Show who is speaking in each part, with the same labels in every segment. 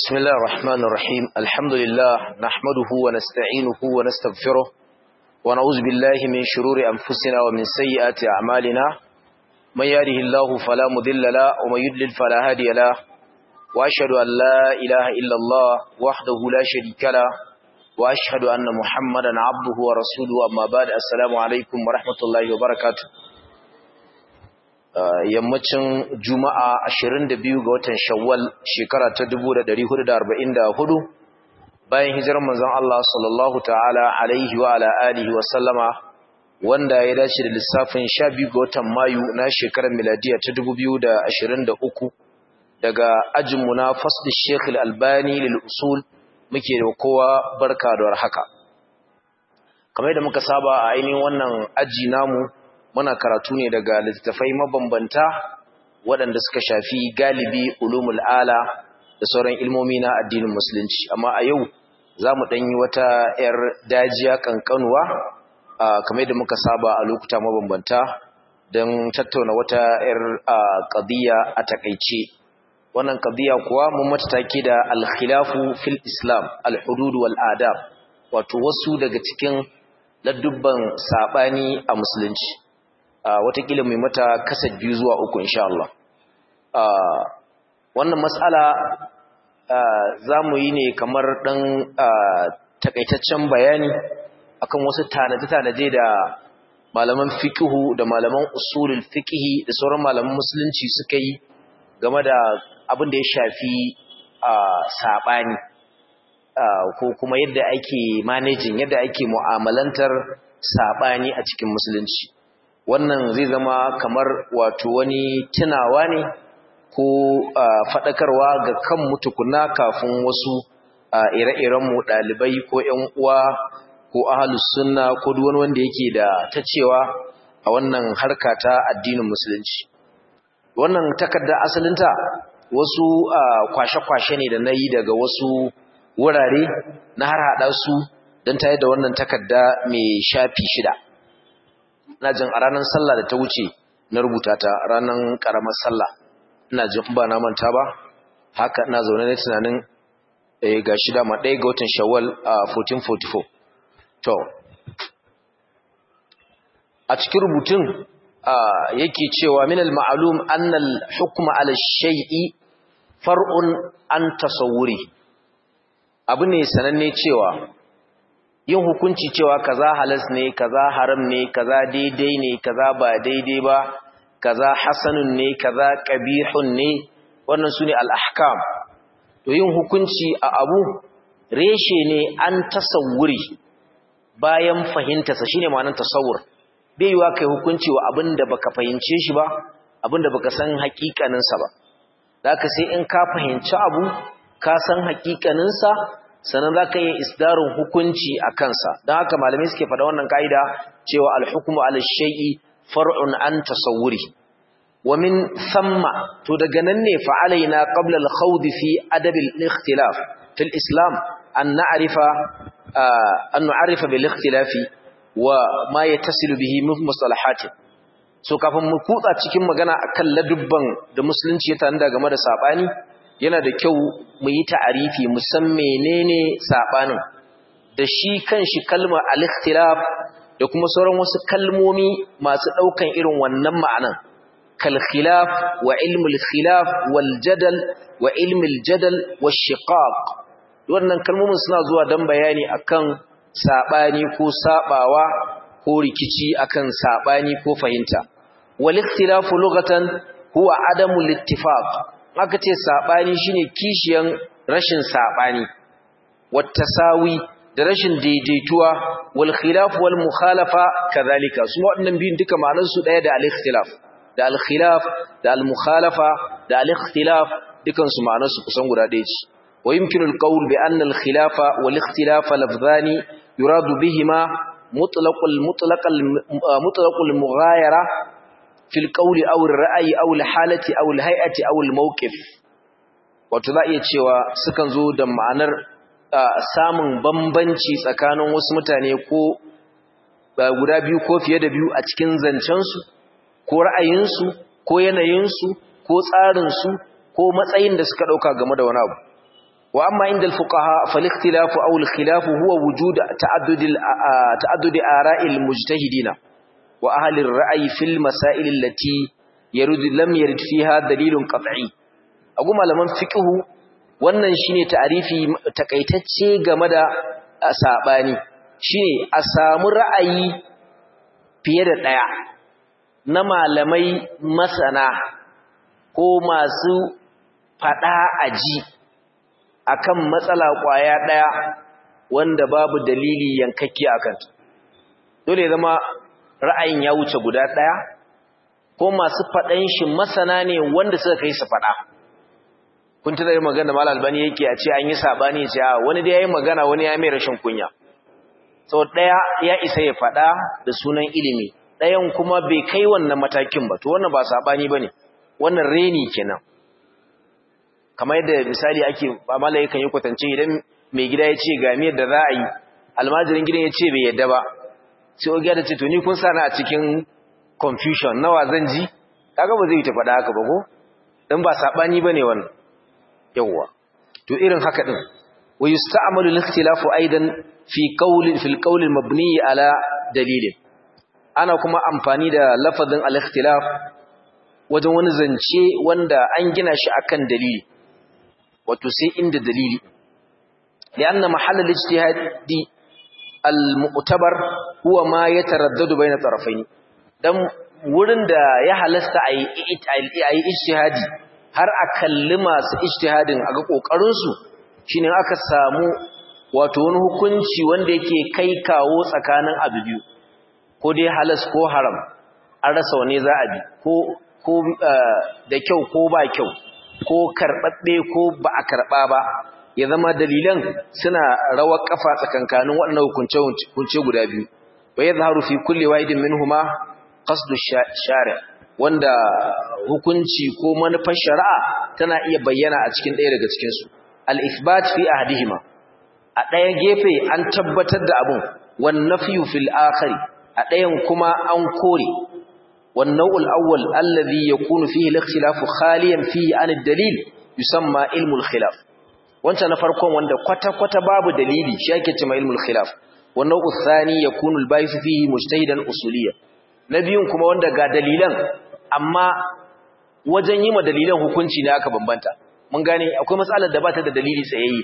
Speaker 1: بسم الله الرحمن الرحيم الحمد لله نحمده ونستعينه ونستغفره ونعوذ بالله من شرور أنفسنا ومن سيئات أعمالنا من يهده الله فلا مذل له ومن يضلل فلا هادي له وأشهد أن لا إله إلا الله وحده لا شريك له وأشهد أن محمدا عبده ورسوله أما بعد السلام عليكم ورحمة الله وبركاته yammacin juma'a 22 ga watan shawwal shekara ta 1444 bayan hijirar manzon Allah sallallahu ta'ala alaihi wa ala alihi wa sallama wanda ya dace da lissafin 12 ga watan mayu na shekarar miladiya ta 2023 daga ajinmu na fasl Sheikh Al-Albani lil usul muke da kowa barka da warhaka kamar da muka saba a ainihin wannan aji namu muna karatu ne daga littattafai mabambanta waɗanda suka shafi galibi ulumul ala da sauran ilmomi na addinin musulunci amma a yau za mu ɗanyi wata 'yar dajiya ƙanƙanuwa kamar da muka saba a lokuta mabambanta don tattauna wata 'yar ƙadiyya a takaice wannan ƙadiyya kuwa mun mata take da alkhilafu fil islam alhudud wal adab wato wasu daga cikin ladubban saɓani a musulunci Uh, watakila mai mata kasar biyu zuwa uku insha Allah uh, wannan matsala uh, za mu yi ne kamar ɗan takaitaccen bayani akan wasu tanaje-tanaje da malaman fikihu da malaman usulul fikihi da sauran malaman musulunci suka yi game da abin da ya shafi saɓani ko kuma yadda ake managing yadda ake mu'amalantar saɓani a cikin musulunci wannan zai zama kamar wato wani tunawa ne ko faɗakarwa ga kan mutukuna kafin wasu ire-irenmu ɗalibai ko ‘yan uwa ko ahalus sunna ko duk wani wanda yake da ta cewa a wannan harka ta addinin musulunci wannan takarda asalinta wasu kwashe-kwashe ne da na yi daga wasu wurare na har haɗa su don tayar da wannan takarda mai shafi shida ina jin a ranar sallah da ta wuce na rubuta ta ranar karamar sallah ina jin ba na manta ba haka ina zaune ne tunanin eh ga shi dama ɗaya ga watan shawwal a 1444 to a cikin rubutun yake cewa min al-ma'lum anna al-hukma 'ala shay'i far'un an tasawwuri abu ne sananne cewa yin hukunci cewa kaza halas ne kaza haram ne kaza daidai ne kaza ba daidai ba kaza hasanun ne kaza qabihun ne wannan sune al-ahkam to yin hukunci a abu reshe ne an tasawuri bayan fahimta sa shine ma'anar tasawur bai yiwa kai hukunci wa abinda baka fahimce shi ba abinda baka san hakikanin sa ba zaka sai in ka fahimci abu ka san hakikanin sa sannan za ka yi isdarin hukunci a kansa don haka malamai suke faɗa wannan ka'ida cewa alhukumu alashai'i far'un an tasawuri wa min thamma to daga nan ne fa'alaina qabla al-khawd fi adab al-ikhtilaf fi al-islam an na'rifa an nu'arifa bil ikhtilafi wa ma yattasilu bihi min mustalahat so kafin mu kutsa cikin magana akan ladubban da musulunci ya tanda game da sabani yana da kyau mu yi ta'arifi mu san menene sabanin da shi kanshi kalma al-ikhtilaf da kuma sauran wasu kalmomi masu daukan irin wannan ma'anan kal khilaf wa ilmu al-khilaf wal jadal wa ilmu al-jadal wash shiqaq wannan kalmomin suna zuwa dan bayani akan sabani ko sabawa ko rikici akan sabani ko fahimta wal ikhtilafu lughatan huwa adamu al-ittifaq aka ce saɓani shine kishiyan rashin saɓani wattasawi da rashin daidaituwa wal khilaf wal mukhalafa kadhalika su waɗannan biyun duka ma'anar su ɗaya da al-ikhtilaf da al-khilaf da al-mukhalafa da al-ikhtilaf dukan su ma'anar su kusan guda ɗaya ce wa yumkinu al-qawl bi anna al-khilafa wal ikhtilafa lafzani yuradu bihima mutlaqul mutlaqal mutlaqul mughayara fil qawli aw ar-ra'yi aw al-halati aw al-hay'ati aw al-mawqif wato za iya cewa sukan zo da ma'anar samun bambanci tsakanin wasu mutane ko guda biyu ko fiye da biyu a cikin zancensu ko ra'ayinsu ko yanayinsu ko tsarinsu ko matsayin da suka ɗauka game da wani abu wa amma inda al-fuqaha fal ikhtilafu aw al-khilaf huwa wujud ta'addud ta'addud ara'i al-mujtahidin wa ahli ar-ra'yi fil masail allati yarid lam yarid fiha dalilun qat'i agu malaman fiqhu wannan shine ta'arifi takaitacce game da sabani shine a samu ra'ayi fiye da daya na malamai masana ko masu fada aji akan matsala kwaya daya wanda babu dalili yankakke akan dole zama ra'ayin ya wuce guda daya ko masu fadan shi masana ne wanda suka kai su fada kun tana yin magana mal albani yake a ce an yi sabani ce wani da yayi magana wani ya mai rashin kunya so daya ya isa ya fada da sunan ilimi dayan kuma bai kai wannan matakin ba to wannan ba sabani bane wannan reni kenan kamar yadda misali ake ba malai kan yi kwatance idan mai gida ya ce ga miyar da za a yi almajirin gidan ya ce bai yadda ba sai ogiya da ce to ni kun sa na a cikin confusion nawa zan ji kaga ba zai yi ta faɗa haka ba ko dan ba sabani bane wannan yawwa to irin haka din wa yusta'malu al-ikhtilafu aidan fi qawlin fil qawl al-mabni ala dalilin ana kuma amfani da lafazin al-ikhtilaf wajen wani zance wanda an gina shi akan dalili wato sai inda dalili lianna mahall al-ijtihadi al-mu'tabar huwa ma yataraddadu bayna tarafayn dan wurin da ya halasta ayi ayi ijtihadi har a kalli masu ijtihadin a ga kokarinsu shine aka samu wato wani hukunci wanda yake kai kawo tsakanin abu biyu ko dai halas ko haram an rasa wane za a bi ko ko da kyau ko ba kyau ko karbabbe ko ba a karba ba ya zama dalilan suna rawar kafa tsakankanin waɗannan hukunce hukunce guda biyu wa yadhharu fi kulli wahidin minhuma qasdu shari' wanda hukunci ko manufar shari'a tana iya bayyana a cikin ɗaya daga cikinsu al-ithbat fi ahdihima a ɗaya gefe an tabbatar da abun wan nafyu fil akhari a ɗayan kuma an kore wan naw'ul awwal alladhi yakunu fihi al-ikhtilaf khaliyan fihi an ad-dalil yusamma ilmu al-khilaf wancan na farkon wanda kwata kwata babu dalili shi ake cewa ilmu al-khilaf wan naw'u thani yakunu al-bayth fihi mujtahidan usuliyyan na biyun kuma wanda ga dalilan amma wajen yi ma dalilan hukunci ne aka bambanta mun gane akwai matsalar da ba ta da dalili tsayayye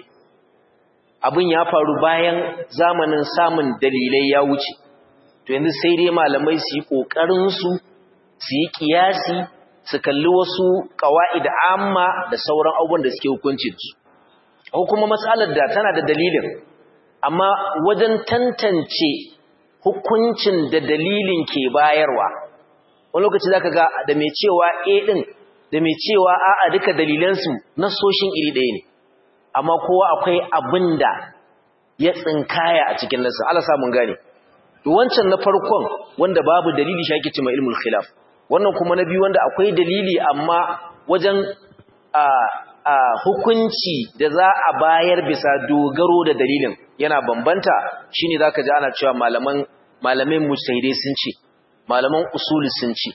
Speaker 1: abin ya faru bayan zamanin samun dalilai ya wuce to yanzu sai dai malamai su yi ƙoƙarin su su yi kiyasi su kalli wasu ƙawa'id amma da sauran abubuwan da suke hukunci su ko kuma matsalar da tana da dalilin amma wajen tantance hukuncin da dalilin ke bayarwa wani lokaci zaka ga da mai cewa a din da mai cewa a'a duka dalilansu nasoshin iri ɗaya ne amma kowa akwai abin da ya tsinkaya a cikin nasu Allah sa mun gane to wancan na farkon wanda babu dalili shi ake cewa ilmul khilaf wannan kuma na biyu wanda akwai dalili amma wajen a a hukunci da za a bayar bisa dogaro da dalilin yana bambanta shine zaka ji ana cewa malaman malamai mujtahidai sun ce malaman usuli sun ce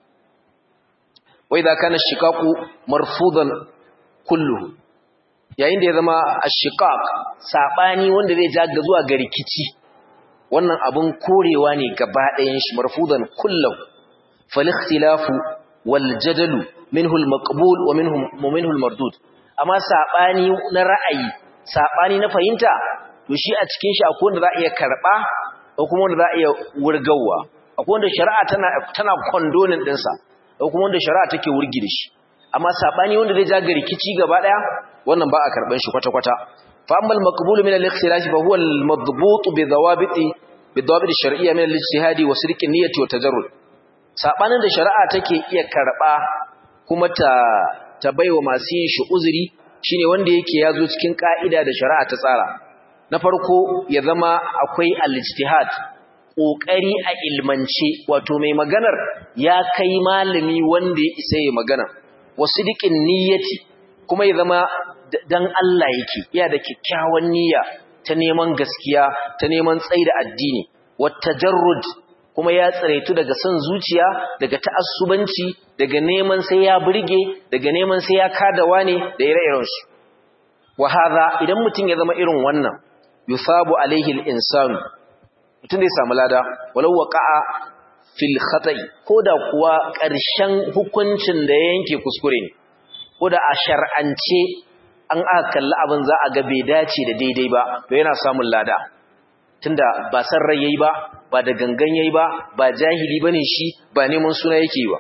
Speaker 1: wai da kana shiqaqu marfudan kulluhu yayin da ya zama ashiqaq sabani wanda zai ja ga zuwa ga rikici wannan abun korewa ne gaba ɗayan shi marfudan kulluhu fal ikhtilafu wal jadalu minhu al maqbul wa minhu wa minhu al mardud amma sabani na ra'ayi sabani na fahimta to shi a cikin shi akwai wanda za a iya karba ko kuma wanda za a iya wurgawa akwai wanda shari'a tana tana condoning din sa ko kuma wanda shari'a take wurgi da shi amma sabani wanda zai jaga rikici gaba daya wannan ba a karban shi kwata kwata fa ammal maqbul min al-ikhtilaf fa huwa al-madbut bi dawabiti bi dawabit ash-shar'iyya min al-ijtihadi wa sirq an-niyyati wa tajarrud sabanin da shari'a take iya karba kuma ta ta baiwa masu yin shi uzuri shine wanda yake yazo cikin ka'ida da shari'a ta tsara na farko ya zama akwai al-ijtihad kokari a ilmance wato mai maganar ya kai malami wanda ya isa ya magana wasidiqin niyyati kuma ya zama dan Allah yake iya da kyakkyawan niyya ta neman gaskiya ta neman tsaida addini watajarrud kuma ya tsaraitu daga son zuciya daga ta'assubanci daga neman sai ya burge daga neman sai ya kadawa ne da ire-irensu wa hadha idan mutum ya zama irin wannan yusabu alaihi al-insanu mutum zai samu lada walau waqa'a fil khata'i koda kuwa ƙarshen hukuncin da ya yanke kuskure ne koda a shar'ance an aka kalli abin za a ga bai dace da daidai ba to yana samun lada tunda ba san rai yayi ba ba da gangan yayi ba ba jahili bane shi ba neman suna yake ba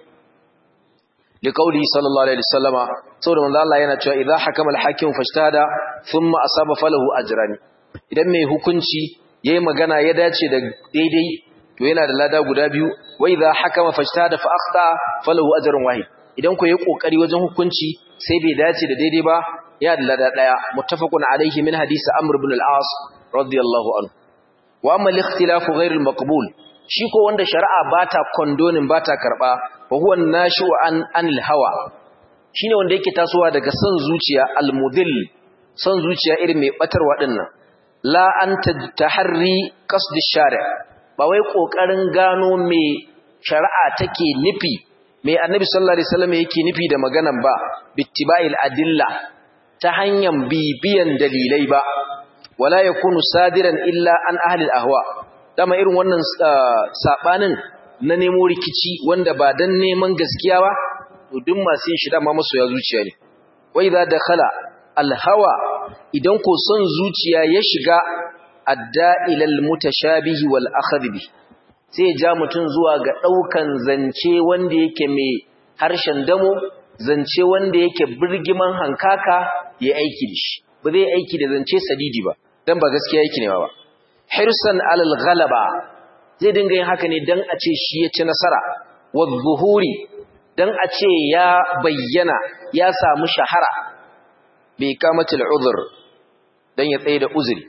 Speaker 1: liqauli sallallahu alaihi wasallama saboda manzo Allah yana cewa idza hakama al-hakim fashtada thumma asaba falahu ajran idan mai hukunci yayi magana ya dace da daidai to yana da lada guda biyu wa idza hakama fashtada fa akhta falahu ajrun wahid idan ku yi kokari wajen hukunci sai bai dace da daidai ba ya da lada daya muttafaqun alaihi min hadisi amr ibn al-as radiyallahu anhu wa amma al-ikhtilafu ghayr al-maqbul shi ko wanda shari'a bata condoning bata karba fa huwa an-nashu an anil hawa shine wanda yake tasowa daga son zuciya al-mudil son zuciya irin mai batarwa dinnan la an taharri qasd ash-shari' ba wai kokarin gano me shari'a take nufi me annabi sallallahu alaihi wasallam yake nufi da maganan ba bittiba'il adilla ta hanyar bibiyan dalilai ba wala yakunu sadiran illa an ahli al-ahwa dama irin wannan sabanin na nemo rikici wanda ba dan neman gaskiya ba to duk masu yin shi dama masoya zuciya ne wai za dakhala al-hawa idan ko son zuciya ya shiga adda ila al-mutashabihi wal akhdh sai ja mutun zuwa ga daukan zance wanda yake mai harshen damo zance wanda yake birgiman hankaka ya aiki da shi ba zai aiki da zance sadidi ba dan ba gaskiya yake ne ba hirsan alal ghalaba zai dinga yin haka ne dan a ce shi ya ci nasara wadh-zuhuri dan a ce ya bayyana ya samu shahara bi kamatil uzr dan ya tsaye da uzuri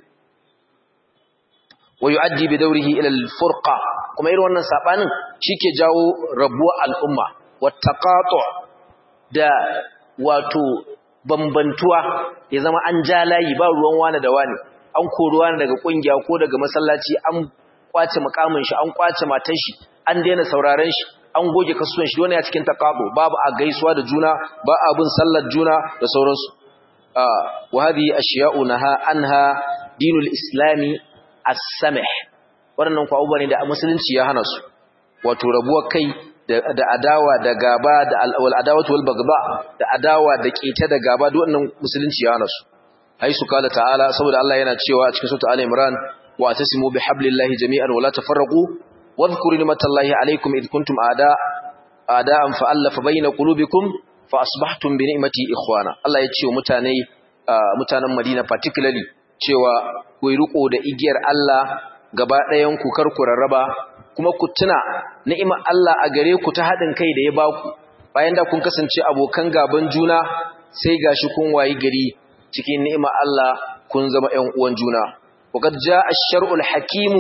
Speaker 1: wa yu'addi bi dawrihi ila al-furqa kuma irin wannan sabanin shike jawo rabuwa al'umma wattaqatu da wato bambantuwa ya zama an ja layi ba ruwan wani da wani an kori wani daga kungiya ko daga masallaci an kwace mukamin shi an kwace matan shi an daina sauraren shi an goge kasuwan shi wani ya cikin taqabu babu a gaisuwa da juna ba a bin sallar juna da sauransu wa hadhihi ashiya'u naha anha dinul islami as-samih wannan ku abubuwa ne da musulunci ya hana su wato rabuwar kai da adawa da gaba da al adawatu wal bagba da adawa da keta da gaba duk wannan musulunci ya hana su haisu kala ta'ala saboda Allah yana cewa a cikin sura al-imran wa tasimu bihablillahi jami'an wa la tafarraqu wadhkuru ni'matallahi alaykum id kuntum a'da a'da'an fa'alafa bayna qulubikum fa asbahtum bi ni'mati ikhwana Allah ya ce wa mutane mutanen Madina particularly cewa ku riko da igiyar Allah gaba ɗayan ku kar ku rarraba kuma ku tuna ni'imar Allah a gare ku ta haɗin kai da ya baku bayan da kun kasance abokan gaban juna sai gashi kun wayi gari cikin ni'imar Allah kun zama ƴan uwan juna waqad jaa ash-shar'ul hakimu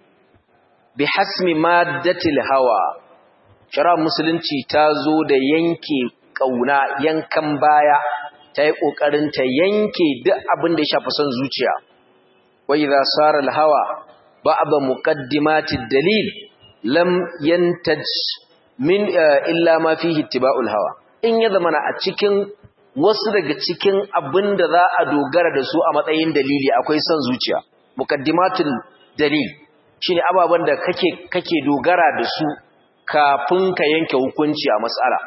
Speaker 1: bihasmi maddatil hawa shari'ar musulunci ta zo da yanke kauna yankan baya ta yi kokarin ta yanke duk abin da ya shafi son zuciya wa idza sara al-hawa ba'd muqaddimatid dalil lam yantaj min illa ma fihi ittiba'ul hawa in ya zamana a cikin wasu daga cikin abin da za a dogara da su a matsayin dalili akwai son zuciya muqaddimatul dalil shine ababen da kake kake dogara da su kafin ka yanke hukunci a mas'ala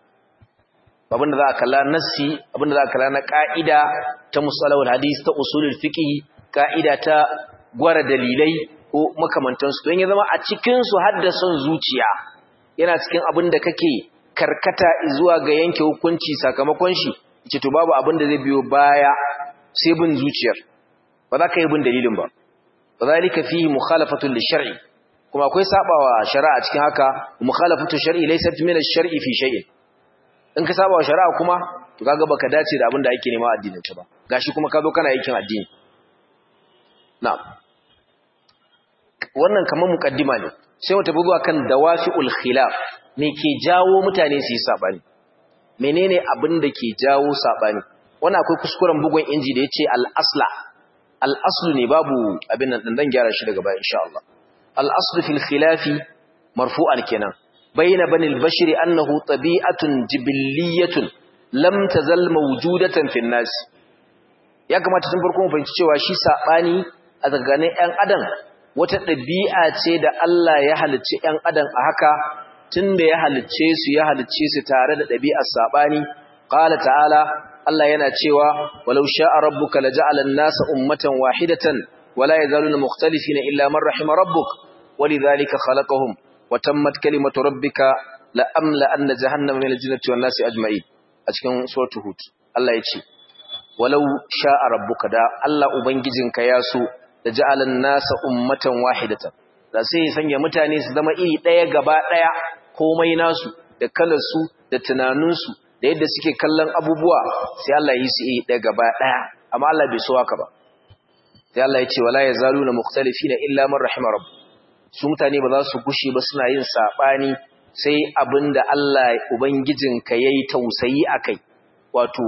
Speaker 1: abin da za a kalla nassi abin da za a kalla na ka'ida ta musalawul hadis ta usulul fiqh ka'ida ta gwara dalilai ko makamantansu don ya zama a cikin su har da son zuciya yana cikin abin da kake karkata zuwa ga yanke hukunci sakamakon shi ce to babu abin da zai biyo baya sai bin zuciyar ba za ka yi bin dalilin ba zalika fihi mukhalafatun lishar'i kuma akwai sabawa shari'a cikin haka mukhalafatu shar'i laysat min ash-shar'i fi shay'in in ka sabawa shari'a kuma to kaga baka dace da abin da ake nema addinin ta ba gashi kuma ka zo kana aikin addini na'am wannan kamar muqaddima ne sai mu tafi zuwa kan dawafi'ul khilaf me ke jawo mutane su yi sabani menene abin da ke jawo sabani wannan akwai kuskuren bugun inji da yace al-asla al-aslu ne babu abin nan dan gyara shi daga baya insha Allah al-aslu fil khilafi marfu'an kenan bayna bani al-bashri annahu tabi'atun jibilliyatun lam tazal mawjudatan fin nas ya kamata tun farko mu fahimci cewa shi sabani a tsakanin ƴan adam wata ɗabi'a ce da Allah ya halicci ƴan adam a haka tunda ya halicce su ya halicce su tare da ɗabi'ar sabani qala ta'ala Allah yana cewa walau sha'a rabbuka laja'ala an-nasa ummatan wahidatan wala yazaluna mukhtalifina illa man rahima rabbuk walidhalika khalaqahum wa tammat kalimatu rabbika la amla anna jahannama min al-jinnati wan-nasi ajma'in a cikin suratul hud Allah ya ce walau sha'a rabbuka da Allah ubangijinka ya so da ja'alan nasa ummatan wahidatan da sai ya sanya mutane su zama iri daya gaba daya komai nasu da kalarsu da tunaninsu da yadda suke kallon abubuwa sai Allah yi su iri daya gaba daya amma Allah bai so haka ba sai Allah ya ce wala yazaluna mukhtalifina illa man rahima rabb su mutane ba za su gushi ba suna yin sabani sai abinda Allah ubangijinka yayi tausayi akai wato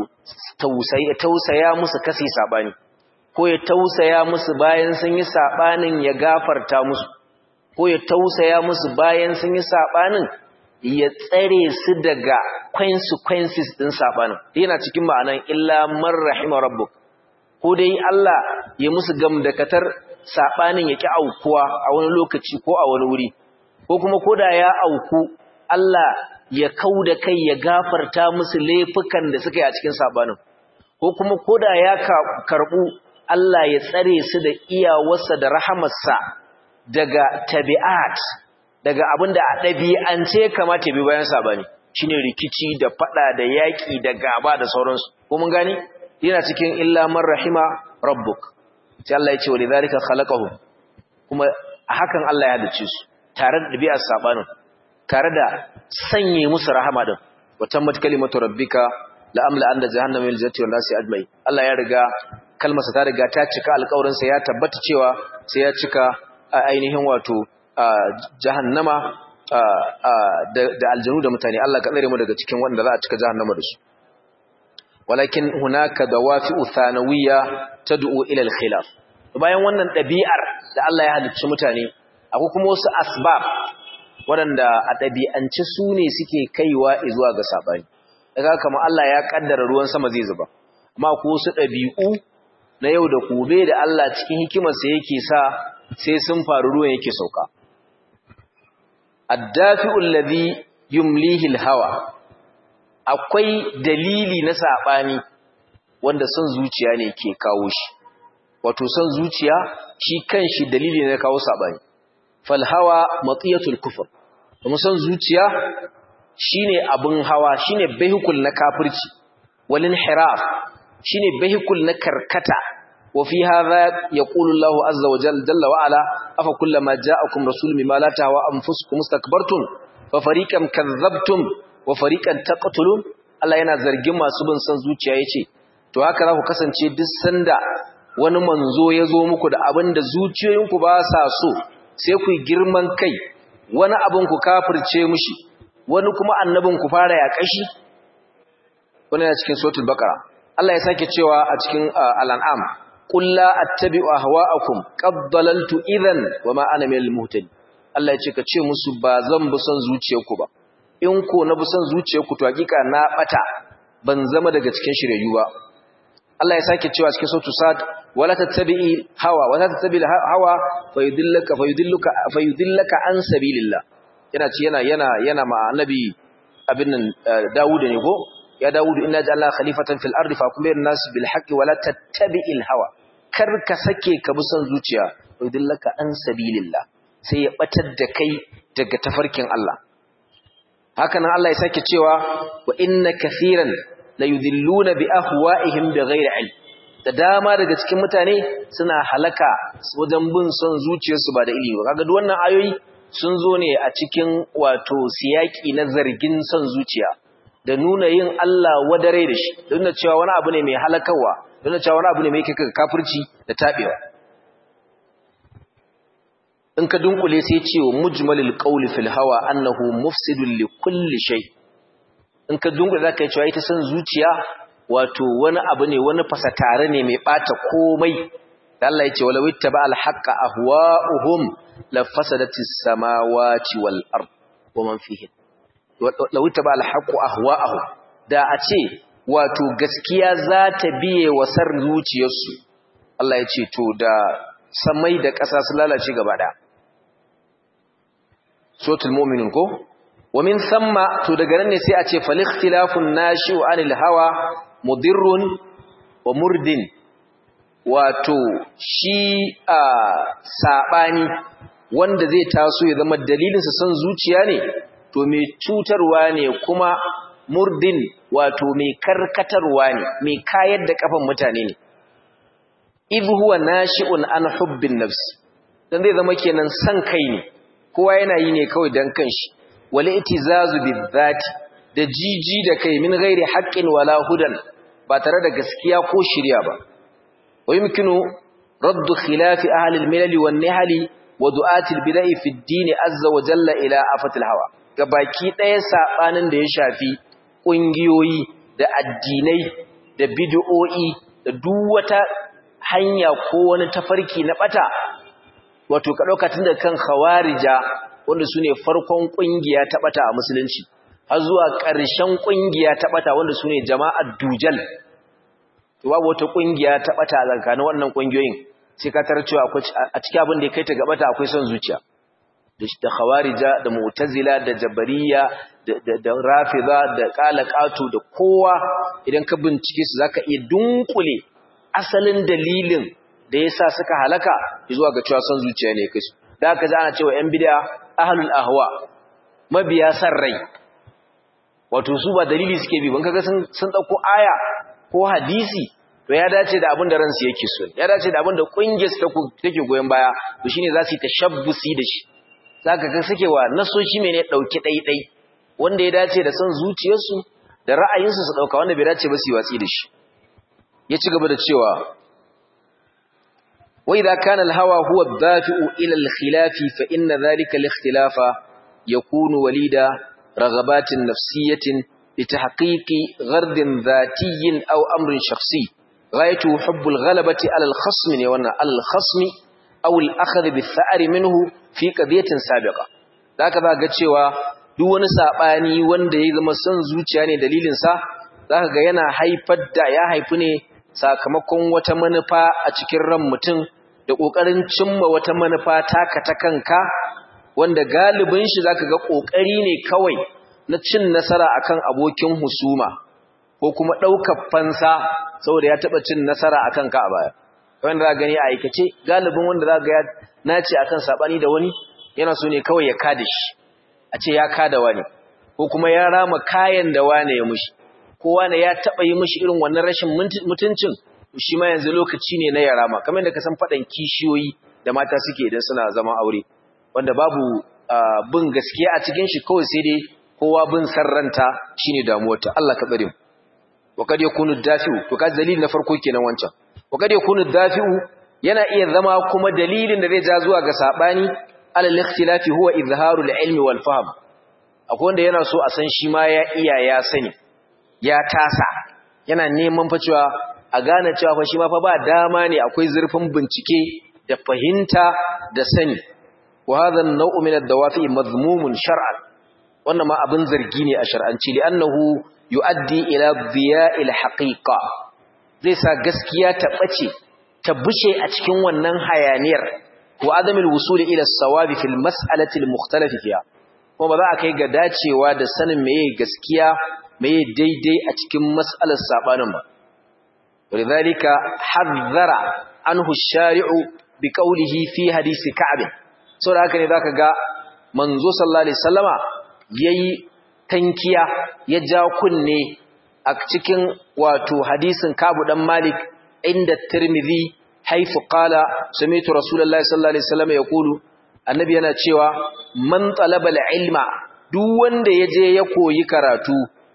Speaker 1: tausaya musu kasi sabani ko ya tausaya musu bayan sun yi sabanin ya gafarta musu ko ya tausaya musu bayan sun yi sabanin ya tsare su daga consequences din sabanin yana cikin ma'anan illa man rahima rabbuk ko dai Allah ya musu gamdakatar sabanin ya ki aukuwa a wani lokaci ko a wani wuri ko kuma koda ya auku Allah ya kau da kai ya gafarta musu laifukan da suka yi a cikin sabanin ko kuma koda ya karbu Allah ya tsare su da iyawarsa da rahamarsa daga tabi'at daga abinda a ɗabi'ance kamata bi bayan sabani shine rikici da fada da yaki da gaba da sauransu ko mun gani yana cikin illa man rahima rabbuk sai Allah ya ce wa lidhalika khalaqahum kuma a hakan Allah ya halice su tare da ɗabi'ar sabanin tare da sanye musu rahama din watan mat kalimatu rabbika la amla an da jahannama min jannati wan nasi ajmai Allah ya riga kalmarsa ta riga ta cika alƙawarin sa ya tabbata cewa sai ya cika ainihin wato jahannama da aljanu da mutane Allah ka tsare mu daga cikin wanda za a cika jahannama da su walakin hunaka dawafi'u thanawiyya tad'u ila al-khilaf bayan wannan ɗabi'ar da Allah ya halicci mutane akwai kuma wasu asbab waɗanda a ɗabi'ance su ne suke kaiwa zuwa ga saɓani daga kama Allah ya ƙaddara ruwan sama zai zuba amma ko wasu ɗabi'u na yau da gobe da Allah cikin hikimarsa yake sa sai sun faru ruwan yake sauka addafi'ul ladhi yumlihi hawa akwai dalili na saɓani wanda son zuciya ne ke kawo shi wato son zuciya shi kanshi dalili ne na kawo saɓani falhawa matsiyatul kufur kuma son zuciya shine abin hawa shine behikul na kafirci walin hiraf shine behikul na karkata wa fi hadha yaqulu Allahu azza wa jalla jalla wa ala afa kullama ja'akum rasulun bima la tahwa anfusukum mustakbartum fa fariqan kadzabtum wa fariqan taqtulun Allah yana zargin masu bin son zuciya yace to haka za ku kasance duk sanda wani manzo ya zo muku da abin da zuciyoyinku ba sa so sai ku girman kai wani abin ku kafirce mushi wani kuma annabin ku fara ya kashi wani yana cikin suratul baqara Allah ya sake cewa a cikin al-an'am qul la attabi'u ahwa'akum qad dalaltu idhan wama ana minal muhtadin Allah ya ce ka ce musu ba zan bi son zuciyarku ba in ko na bi son zuciyarku to hakika na bata ban zama daga cikin shiryayyu ba Allah ya sake cewa cikin suratul sad wala tattabi'i hawa wala tattabi'il hawa fayudillaka fayudilluka fayudillaka an sabilillah yana ci yana yana yana ma annabi abin nan Dawud ne ko ya Dawud inna ja'alna khalifatan fil ardi fahkum bayna nas bil haqqi wala tattabi'il hawa kar ka sake ka bi son zuciya fayudillaka an sabilillah sai ya batar da kai daga tafarkin Allah haka nan Allah ya sake cewa wa inna kathiran la yudilluna bi ahwa'ihim bighairi ilm da dama daga cikin mutane suna halaka wajen bin son zuciyarsu ba da ilimi ba kaga duk wannan ayoyi sun zo ne a cikin wato siyaki na zargin son zuciya da nuna yin Allah wadare da shi da nuna cewa wani abu ne mai halakawa da nuna cewa wani abu ne mai kika kafirci da tabewa in ka dunkule sai ce wa mujmalil qawli fil hawa annahu mufsidun li kulli shay in ka dunkule zaka yi cewa ita son zuciya wato wani abu ne wani fasatare ne mai bata komai Allah ya ce wala wittaba al haqqa ahwa'uhum la fasadatis samawati wal ard wa man fihi law wittaba al haqqu ahwa'ahum da a ce wato gaskiya za ta biye wa sar zuciyarsu Allah ya ce to da samai da ƙasa su lalace gaba ɗaya sotul mu'minin ko wa min thamma to daga nan ne sai a ce fal ikhtilafun nashi'u anil hawa mudirrun wa murdin wato shi a sabani wanda zai taso ya zama dalilin sa san zuciya ne to mai cutarwa ne kuma murdin wato mai karkatarwa ne mai kayar da kafan mutane ne idh huwa nashi'un an hubbin nafsi dan zai zama kenan san kai ne kowa yana yi ne kawai dan kanshi wal itizazu bizati da jiji da kai min ghairi haqqin wala hudan ba tare da gaskiya ko shirya ba wa yumkinu raddu khilaf ahli al-milal wan nihali wa du'ati al-bida'i fi ad-din azza wa jalla ila afatil hawa gabaki daya sabanin da ya shafi kungiyoyi da addinai da bid'o'i da duk wata hanya ko wani tafarki na bata wato ka dauka tun da kan khawarija wanda sune farkon kungiya ta bata a musulunci har zuwa ƙarshen kungiya ta bata wanda sune jama'ar dujal to babu wata kungiya ta bata tsakanin wannan kungiyoyin sai ka tarar cewa akwai a cikin abin da ya kai ta gabata akwai son zuciya da khawarija da mu'tazila da jabariya da rafida da qalaqatu da kowa idan ka bincike su zaka iya dunkule asalin dalilin da yasa suka halaka zuwa ga cewa son zuciya ne kai da haka ana cewa yan bid'a ahlul ahwa mabiya san rai wato su ba dalili suke bi ban kaga sun sun dauko aya ko hadisi to ya dace da abin da ransu yake so ya dace da abin da kungiyar su take goyen baya to shine za su yi tashabbusi da shi zaka ga suke wa nasoshi mene dauki daidai wanda ya dace da son zuciyarsu da ra'ayinsu su dauka wanda bai dace ba su yi watsi da shi ya ci gaba da cewa wa idza kana al-hawa huwa ad-dafi'u ila al-khilafi fa inna dhalika al-ikhtilafa yakunu walida raghabatin nafsiyatin لتحقيق غرض ذاتي أو أمر شخصي غايته حب الغلبة على الخصم يوانا على الخصم أو الأخذ بالثأر منه في قضية سابقة هكذا قد شوى دون ساباني wanda ya zama son zuciya ne dalilinsa zaka ga yana haifar da ya haifi ne sakamakon wata manufa a cikin ran mutum da kokarin cimma wata manufa taka ta kanka wanda galibin shi zaka ga kokari ne kawai na cin nasara akan abokin husuma ko kuma ɗaukar fansa saboda ya taɓa cin nasara akan ka a baya wanda za gani a aikace galibin wanda za ga ya nace akan sabani da wani yana so ne kawai ya kada shi a ce ya kada wani ko kuma ya rama kayan da wane ya mushi ko wane ya taɓa yi mushi irin wannan rashin mutuncin shi ma yanzu lokaci ne na ya rama kamar da ka san faɗan kishiyoyi da mata suke idan suna zama aure wanda babu bin gaskiya a cikin shi kawai sai dai kowa bin sarranta shine damuwarta Allah ka tsare mu wa kad yakunu dafi'u to kaji dalilin na farko kenan wancan wa kad yakunu dafi'u yana iya zama kuma dalilin da zai ja zuwa ga sabani alal ikhtilafi huwa izharu al-ilmi wal fahm akwai wanda yana so a san shi ma ya iya ya sani ya tasa yana neman fa cewa a gane cewa fa shi ma fa ba dama ne akwai zurfin bincike da fahimta da sani wa hadha an-naw'u min ad-dawafi madhmumun shar'an wannan ma abin zargi ne a shar'anci li'annahu yu'addi ila dhiya'il haqiqa zai sa gaskiya ta bace ta bushe a cikin wannan hayaniyar wa adamul wusul ila as-sawabi fil mas'alati al-mukhtalaf fiha kuma ba za a kai ga dacewa da sanin meye gaskiya meye daidai a cikin mas'alar sabanin ba walidhalika hadhara anhu ash-shari'u biqawlihi fi hadisi ka'b saboda haka ne zaka ga manzo sallallahu alaihi wasallama yayi tankiya ya ja kunne a cikin wato hadisin Kabu dan Malik inda Tirmidhi haifu qala sami'tu Rasulullahi sallallahu alaihi wasallam yaqulu annabi yana cewa man talaba ilma duk wanda yaje ya koyi karatu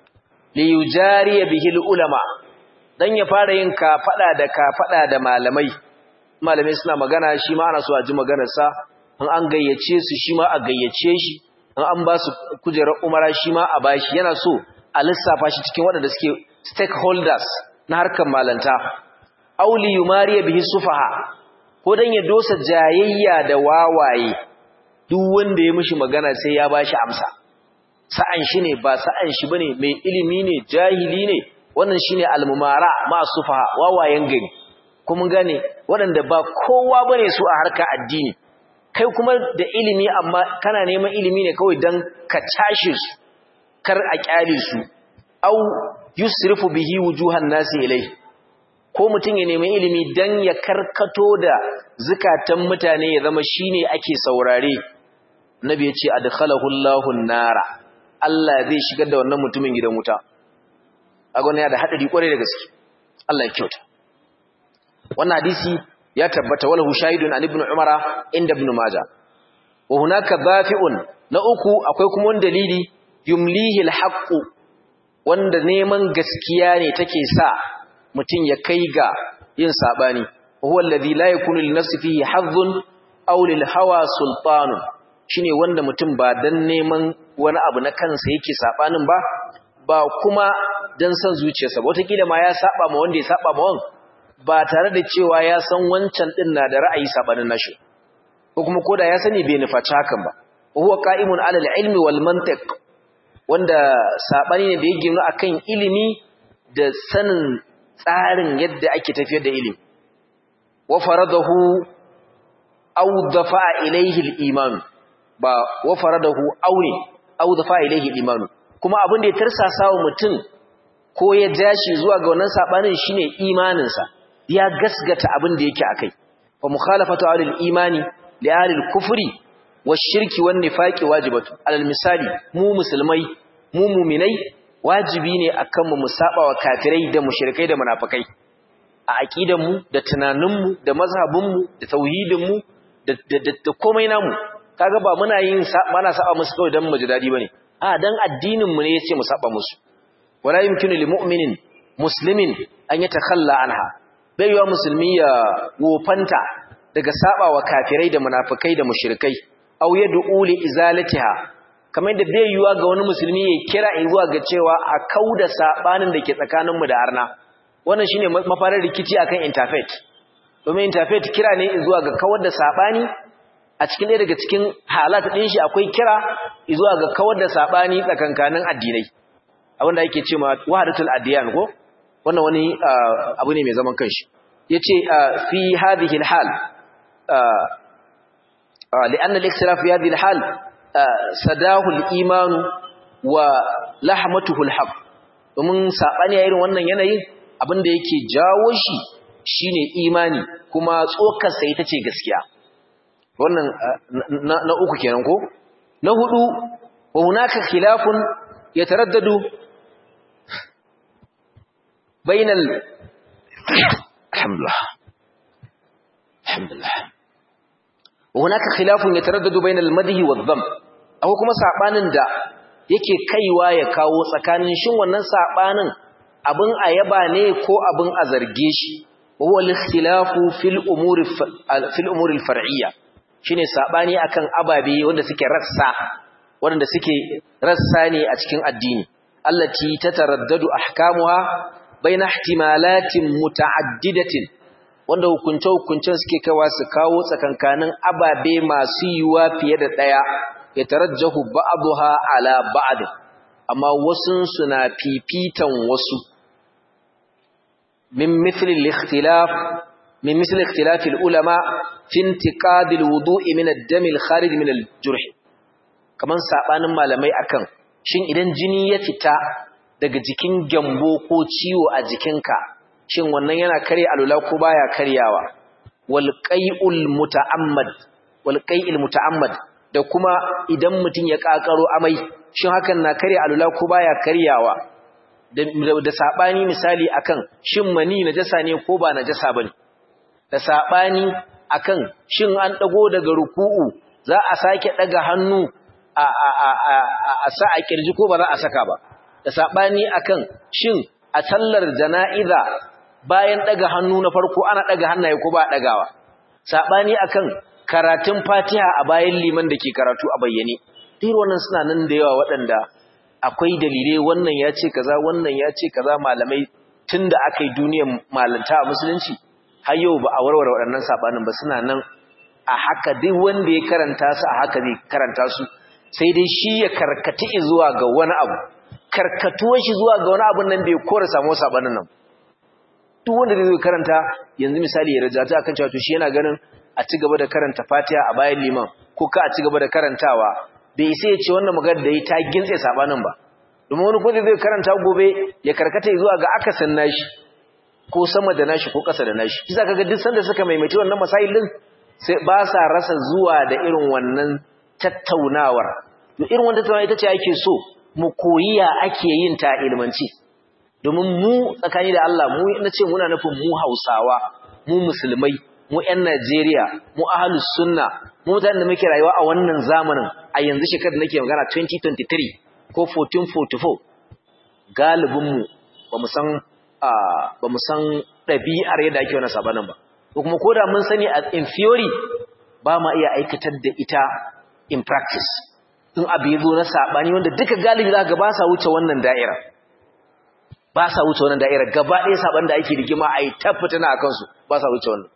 Speaker 1: li yujari bihi ulama dan ya fara yin ka fada da ka fada da malamai malamai suna magana shi ma ana so a ji maganar sa an an gayyace su shi ma a gayyace shi in an ba su kujerar umara shi ma a bashi yana so a lissafa shi cikin waɗanda suke stakeholders na harkar malanta auli yumariya bihi sufaha ko dan ya dosa jayayya da wawaye duk wanda ya mishi magana sai ya bashi amsa sa'an shi ne ba sa'an shi bane mai ilimi ne jahili ne wannan shine almumara masu faha wawayen gari kuma gane waɗanda ba kowa bane su a harka addini kai kuma da ilimi amma kana neman ilimi ne kawai dan ka tashi su kar a kyale su au yusrifu bihi wujuhan nasi ilai ko mutum ya nemi ilimi dan ya karkato da zukatan mutane ya zama shine ake saurare nabi ya ce adkhalahu Allahu nara Allah zai shigar da wannan mutumin gidan wuta agon ya da hadari kwarai da gaske Allah ya kyauta wannan hadisi ya tabbata walahu shahidun an ibn umara inda ibn majah wa hunaka dafi'un na uku akwai kuma wani dalili yumlihi alhaqu wanda neman gaskiya ne take sa mutum ya kai ga yin sabani huwa alladhi la yakunu li nafsi fihi hazzun aw lil hawa sultanun shine wanda mutum ba dan neman wani abu na kansa yake sabanin ba ba kuma dan san zuciyarsa ba wataƙila ma ya saba ma wanda ya saba ma wan ba tare da cewa ya san wancan din na da ra'ayi sabanin nashi ko kuma koda ya sani bai nufaci hakan ba huwa qa'imun 'ala al-ilmi wal mantiq wanda sabani ne da ya gina akan ilimi da sanin tsarin yadda ake tafiyar da ilimi wa faradahu aw dafa ilayhi al-iman ba wa faradahu aw ne aw dafa ilayhi al-iman kuma abin da ya tarsasa wa mutum ko ya jashi zuwa ga wannan sabanin shine imaninsa ya gasgata abin da yake akai fa mukhalafatu alil imani li alil kufri washirki wan nifaqi wajibatu alal misali mu musulmai mu mu'minai wajibi ne akan mu musaba wa kafirai da mushrikai da munafikai a aqidan mu da tunanin mu da mazhabin mu da tauhidin mu da da komai namu kaga ba muna yin mana saba musu kawai dan mu ji dadi bane a dan addinin mu ne yace mu saba musu wala yumkinu lil mu'minin muslimin an yatakhalla anha baiwa musulmi ya wofanta daga sabawa kafirai da munafikai da mushrikai aw yad'u li izalatiha kamar da bai yiwa ga wani musulmi ya kira zuwa ga cewa a kauda sabanin da ke tsakanin mu da arna wannan shine mafarin rikici akan interfaith domin interfaith kira ne zuwa ga kawar da sabani a cikin ɗaya daga cikin halat ɗin shi akwai kira zuwa ga kawar da sabani tsakankanin addinai abinda yake cewa wahdatul adiyan ko wannan wani abu ne mai zaman kanshi yace fi hadhihi alhal لأن الاختلاف في هذه الحال سداه الإيمان ولحمته الحق domin sabani a irin wannan yanayin abinda yake jawo shi shine imani kuma tsokar sa ita ce gaskiya wannan na uku kenan ko na hudu wa hunaka khilafun yataraddadu bainal alhamdulillah alhamdulillah hunaka khilafun yataraddadu bainal madhi wadh-dhamm akwai kuma sabanin da yake kaiwa ya kawo tsakanin shin wannan sabanin abin ayaba ne ko abin a zarge shi huwa al-ikhtilafu fil umuri fil umuri al-far'iyya shine sabani akan ababe wanda suke rassa wanda suke rassa ne a cikin addini allati tataraddadu ahkamuha baina ihtimalatin mutaaddidatin wanda hukunce-hukuncen suke kawa su kawo tsakankanin ababe masu yiwuwa fiye da ɗaya ya tarajjahu ba'aduha ala ba'd amma wasun suna fifitan wasu min mithli al-ikhtilaf min mithli ikhtilaf al-ulama fi intiqad al-wudu'i min ad-dam al-kharij min al-jurh kaman sabanin malamai akan shin idan jini ya fita daga jikin gyambo ko ciwo a jikinka shin wannan yana kare alula ko baya karyawa wal qai'ul muta'ammad wal qai'il muta'ammad da kuma idan mutun ya kakaro amai shin hakan na kare alula ko baya karyawa da, da sabani misali akan shin mani najasa ne ko ba najasa bane da sabani akan shin an dago daga ruku'u za a sake daga hannu a a a a, a sa a kirji ko ba za a saka ba da sabani akan shin a sallar jana'iza bayan daga hannu na farko ana daga hannaye ko ba dagawa sabani akan karatun Fatiha a bayan liman da ke karatu a bayyane dai wannan suna nan da yawa waɗanda akwai dalilai wannan ya ce kaza wannan ya ce kaza malamai tunda aka yi duniyar malanta a musulunci har yau ba a warware waɗannan sabanin ba suna nan a haka duk wanda ya karanta su a haka zai karanta su sai dai shi ya karkati zuwa ga wani abu karkatuwar shi zuwa ga wani abin nan bai kora samu sabanin nan duk wanda zai karanta yanzu misali ya rajata akan cewa to shi yana ganin a ci gaba da karanta Fatiha a bayan liman ko ka a ci gaba da karantawa bai isa ya ce wannan magana da yi ta gintse sabanin ba domin wani kuma zai karanta gobe ya karkata zuwa ga akasin nashi ko sama da nashi ko ƙasa da nashi shi zaka ga duk sanda suka maimaiti wannan masail din sai ba sa rasa zuwa da irin wannan tattaunawar to irin wannan tattaunawa ita ce ake so mu koyi ya ake yin ta ilmanci domin mu tsakani da Allah mu na ce muna nufin mu Hausawa mu musulmai mu ƴan Najeriya mu ahlus sunna mu mutanen da muke rayuwa a wannan zamanin a yanzu shekarar da nake magana 2023 ko 1444 galibin mu bamu san bamu san ɗabi'ar yadda ake wannan sabanin ba ko kuma koda mun sani in theory ba ma iya aikatar da ita in practice in abu ya zo na saɓani wanda duka galibi za ga ba sa wuce wannan da'ira ba sa wuce wannan da'ira gaba ɗaya saɓan da ake rigima a yi tabbata na a kansu ba sa wuce wannan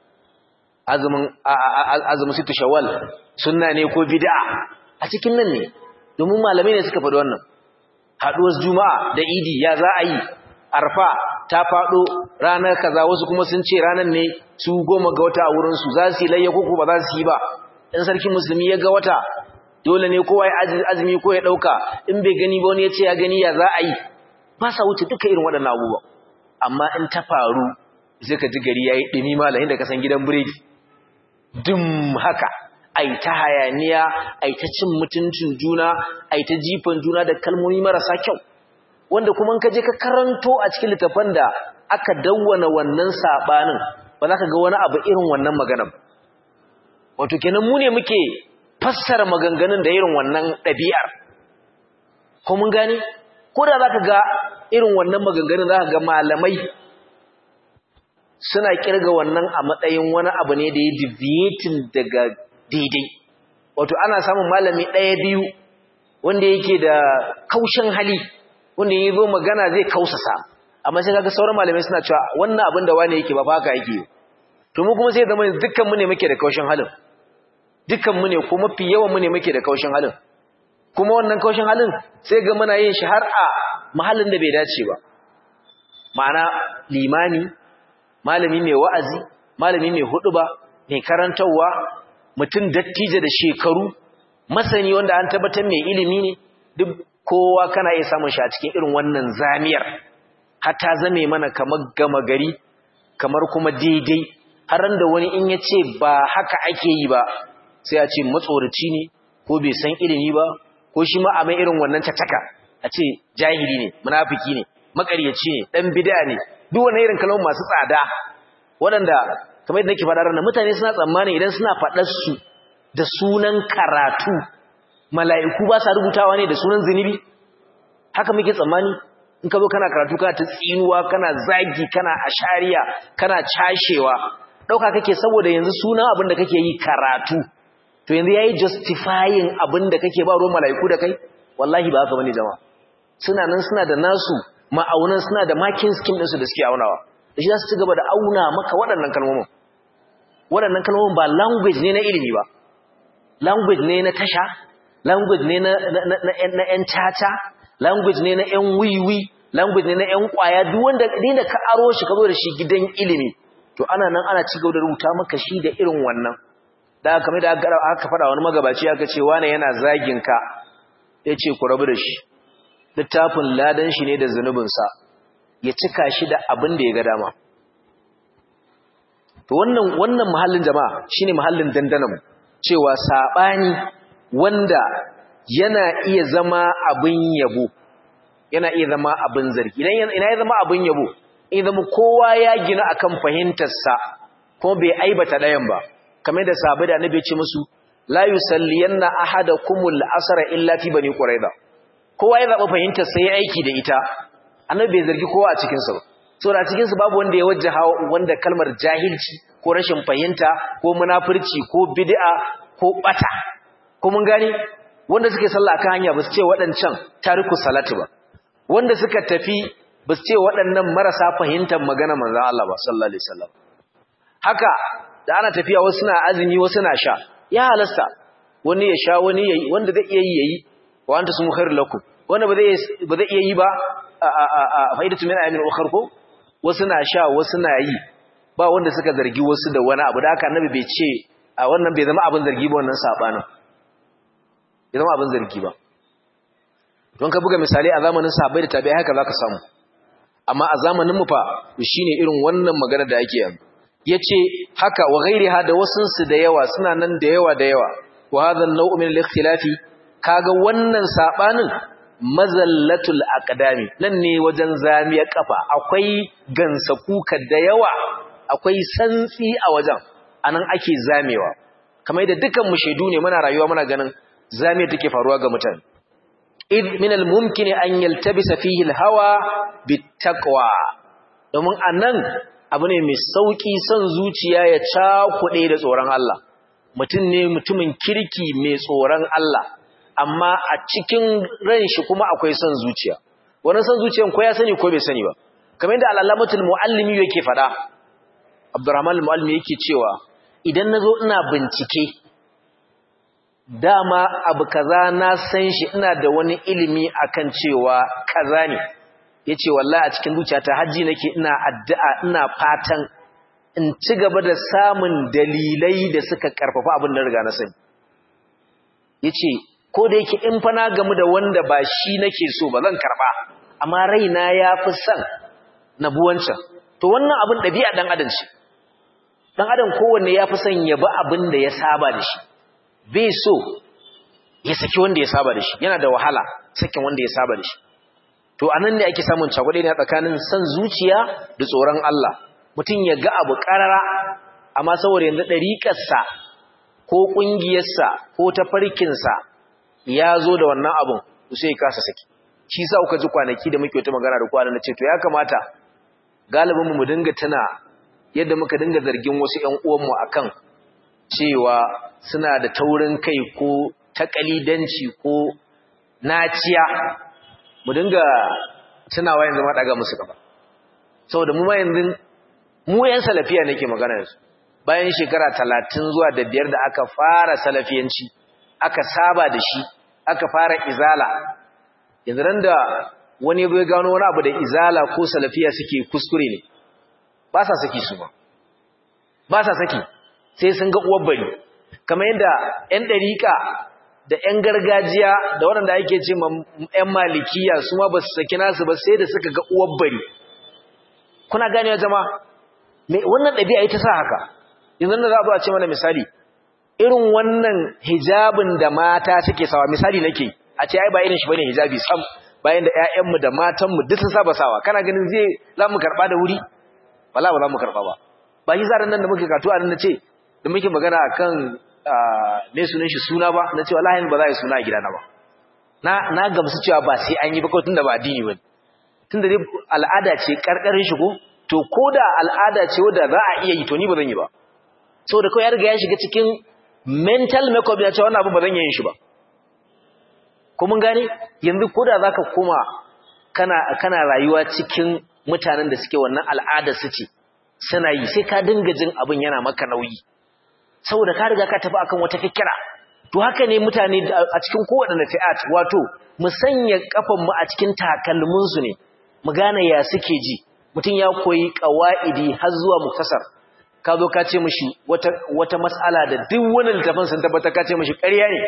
Speaker 1: azumin situ shawal sunna ne ko bid'a a cikin nan ne domin malamai ne suka faɗi wannan haɗuwar juma'a da idi ya za a yi arfa ta faɗo ranar kaza wasu kuma sun ce ranar ne su goma ga wata a wurinsu za su yi layya ko ba za su yi ba in sarkin musulmi ya ga wata dole ne kowa ya azumi ko ya dauka in bai gani ba wani ya ce ya gani ya za a yi ba sa wuce duka irin waɗannan abubuwa amma in ta faru sai ka ji gari yayi dumi malamin da ka san gidan biredi dum haka ai ta hayaniya ai ta cin mutuncin juna ai ta jifan juna da kalmomi marasa kyau wanda kuma in ka je ka karanto a cikin littafan da aka dawwana wannan sabanin ba za ka ga wani abu irin wannan magana ba wato kenan mu ne muke fassara maganganun da irin wannan ɗabi'ar ko mun gane ko da zaka ga irin wannan maganganun zaka ga malamai suna kirga wannan a matsayin wani abu ne da ya deviating daga daidai wato ana samun malami ɗaya biyu wanda yake da kaushin hali wanda ya zo magana zai kausasa amma sai kaga sauran malamai suna cewa wannan abin da wani yake ba fa haka yake to mu kuma sai zama dukkan mu ne muke da kaushin halin dukkan mu ne ko mafi yawan mu ne muke da kaushin halin kuma wannan kaushin halin sai ga muna yin shi har a mahallin da bai dace ba ma'ana limani malami mai wa'azi malami mai huduba mai karantarwa mutum dattijo da shekaru masani wanda an tabbatar mai ilimi ne duk kowa kana iya samun shi a cikin irin wannan zamiyar hatta zame mana kamar gama gari kamar kuma daidai har da wani in ya ce ba haka ake yi ba sai a ce matsoraci ne ko bai san ilimi ba ko shi ma a mai irin wannan cataka a ce jahili ne munafiki ne makaryaci ne dan bid'a ne duk wannan irin kalmomin masu tsada waɗanda kamar yadda nake faɗa ranar mutane suna tsammani idan suna faɗar su da sunan karatu mala'iku ba sa rubutawa ne da sunan zunubi haka muke tsammani in ka zo kana karatu kana ta tsinuwa kana zagi kana ashariya kana cashewa ɗauka kake saboda yanzu sunan abin da kake yi karatu to yanzu yayi justifying abin da kake ba ruwan mala'iku da kai wallahi ba haka bane jama'a suna nan suna da nasu ma'aunan suna da marking scheme ɗinsu da suke aunawa da shi za su ci gaba da auna maka waɗannan kalmomin waɗannan kalmomin ba language ne na ilimi ba language ne na tasha language ne na na ƴan caca language ne na ƴan wiwi language ne na ƴan ƙwaya duk wanda da ka aro shi ka zo da shi gidan ilimi to ana nan ana ci gaba da rubuta maka shi da irin wannan da kamar da aka faɗa wani magabaci aka ce wane yana zagin ka ya ce ku rabu da shi littafin ladan shi ne da zunubinsa ya cika shi da abin da ya ga dama to wannan wannan mahallin jama'a shine mahallin dandanan cewa sabani wanda yana iya zama abin yabo yana iya zama abin zargi idan ina ya zama abin yabo in zama kowa ya gina akan fahimtarsa kuma bai aibata ɗayan ba kamar da sabu da annabi ya ce musu la yusalliyanna ahadakumul asra illa fi bani quraiza kowa ya zaba fahimtar sai ya aiki da ita annabi bai zargi kowa a cikin sa ba saboda cikin su babu wanda ya wajjaha wanda kalmar jahilci ko rashin fahimta ko munafurci ko bid'a ko bata ko mun gani wanda suke sallah akan hanya ba su ce waɗancan tariku salatu ba wanda suka tafi ba su ce waɗannan marasa fahimtar magana manzon Allah ba sallallahu alaihi wasallam haka da ana tafiya wasu na azumi wasu na sha ya halasta wani ya sha wani yayi wanda zai iya yi yayi wa anta sumu khairul lakum wanda ba zai ba zai iya yi ba a fa'idatu min ayamin ukhra ko wasu na sha wasu na yi ba wanda suka zargi wasu da wani abu da haka annabi bai ce a wannan bai zama abin zargi ba wannan sabanin bai zama abin zargi ba don ka buga misali a zamanin sahabbai da tabi'ai haka zaka samu amma a zamanin mu fa shine irin wannan magana da ake yanzu yace haka wa ghairiha da wasun su da yawa suna nan da yawa da yawa wa hadha an-naw'u min al-ikhtilafi kaga wannan sabanin mazallatul aqdami nan ne wajen zamiyar kafa akwai gansa kuka da yawa akwai santsi a wajen anan ake zamewa kamar da dukan mu shaidu ne muna rayuwa muna ganin zame take faruwa ga mutane id min al-mumkin an yaltabisa fihi al-hawa bit-taqwa domin anan abu ne mai sauki son zuciya ya cakuɗe da tsoron Allah mutum ne mutumin kirki mai tsoron Allah amma a cikin ran shi kuma akwai son zuciya wannan son zuciyan ko ya sani ko bai sani ba kamar yadda al-allamatul muallimi yake fada Abdurrahman al-muallimi yake cewa idan nazo ina bincike dama abu kaza na san shi ina da wani ilimi akan cewa kaza ne yace wallahi a cikin zuciyata haji nake ina addu'a ina fatan in ci gaba da samun dalilai da suka karfafa abin da riga na sani yace ko da yake in fa na gamu da wanda ba shi nake so ba zan karba amma raina yafi son na buwancan to wannan abin dabi'a dan adam ce dan adam kowanne yafi son ya bi abin da ya saba da shi bai so ya saki wanda ya saba da shi yana da wahala sakin wanda ya saba da shi to anan ne ake samun cagwade ne tsakanin san zuciya da tsoron Allah mutum ya ga abu karara amma saboda yanzu dariƙarsa ko ƙungiyarsa ko tafarkinsa ya zo da wannan abun to sai ya kasa saki shi sa kuka ji kwanaki da muke wata magana da kwana na ce to ya kamata galibin mu dinga tana yadda muka dinga zargin wasu ƴan uwanmu akan cewa suna da taurin kai ko takalidanci ko naciya mu dinga tunawa yanzu ma daga musu gaba saboda mu ma yanzu mu yan salafiya nake magana yanzu bayan shekara talatin zuwa da biyar da aka fara salafiyanci aka saba da shi aka fara izala yanzu ran da wani bai gano wani abu da izala ko salafiya suke kuskure ne ba sa saki su ba ba sa saki sai sun ga uwar bari kamar yadda 'yan ɗariƙa da 'yan gargajiya da waɗanda ake ce ma 'yan malikiya su ma ba su saki nasu ba sai da suka ga uwar bari kuna ganewa jama wannan ɗabi'a ita sa haka yanzu da za a ce mana misali irin wannan hijabin da mata suke sawa misali nake a ce ai ba irin shi bane hijabi sam bayan da ƴaƴanmu da matanmu duk sun saba sawa kana ganin zai za mu karɓa da wuri wala ba za mu karɓa ba ba shi zaran nan da muke katu a nan na ce da muke magana akan ne sunan shi suna ba na ce wallahi ba za a yi suna a gidana ba na na gamsu cewa ba sai an yi ba kawai tunda ba addini ba tunda dai al'ada ce karkarin shi ko to ko da al'ada ce wadda za a iya yi to ni ba zan yi ba saboda kawai ya riga ya shiga cikin mental makeup ya ce wannan abu ba zan yi shi ba ko mun gane yanzu ko da zaka koma kana kana rayuwa cikin mutanen da suke wannan al'ada su ce suna yi sai ka dinga jin abin yana maka nauyi saboda ka riga ka tafi akan wata fikira to haka ne mutane a cikin kowaɗanne fi'at wato mu sanya kafan mu a cikin takalmin su ne mu gane ya suke ji mutum ya koyi qawaidi har zuwa muktasar ka zo ka ce mishi wata wata mas'ala da duk wani littafin sun tabbata ka ce mishi ƙarya ne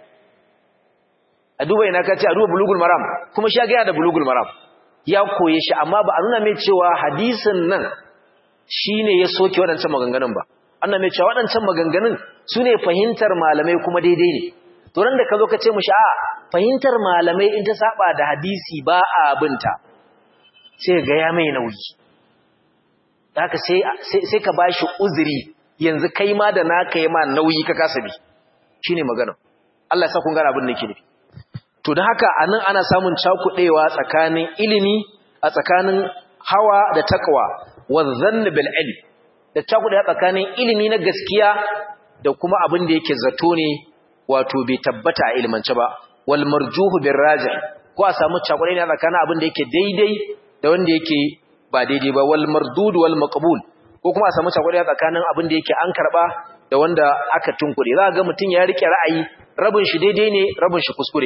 Speaker 1: a duba ina ka ce a duba bulugul maram kuma shi ya ga da bulugul maram ya koye shi amma ba a nuna mai cewa hadisin nan shine ya soke waɗancan maganganun ba annan mai cewa waɗancan maganganun su ne fahimtar malamai kuma daidai ne to ran da ka zo ka ce mushi a fahimtar malamai in ta saba da hadisi ba a binta sai ga ya mai nauyi haka sai sai ka bashi uzuri yanzu kai ma da naka yi ma nauyi ka kasa bi shine magana Allah ya sa kun gane abin da yake nufi to da haka anan ana samun cakudewa tsakanin ilimi a tsakanin hawa da takwa wazann bil ilm da cakudewa tsakanin ilimi na gaskiya da kuma abin da yake zato ne wato bai tabbata a ilimance ba wal marjuhu bir rajih ko a samu cakudewa tsakanin abin da yake daidai da wanda yake ba daidai ba wal mardud wal maqbul ko kuma a samu cakudewa tsakanin abin da yake an karba da wanda aka tunkure za ga mutun ya rike ra'ayi rabin shi daidai ne rabin shi kuskure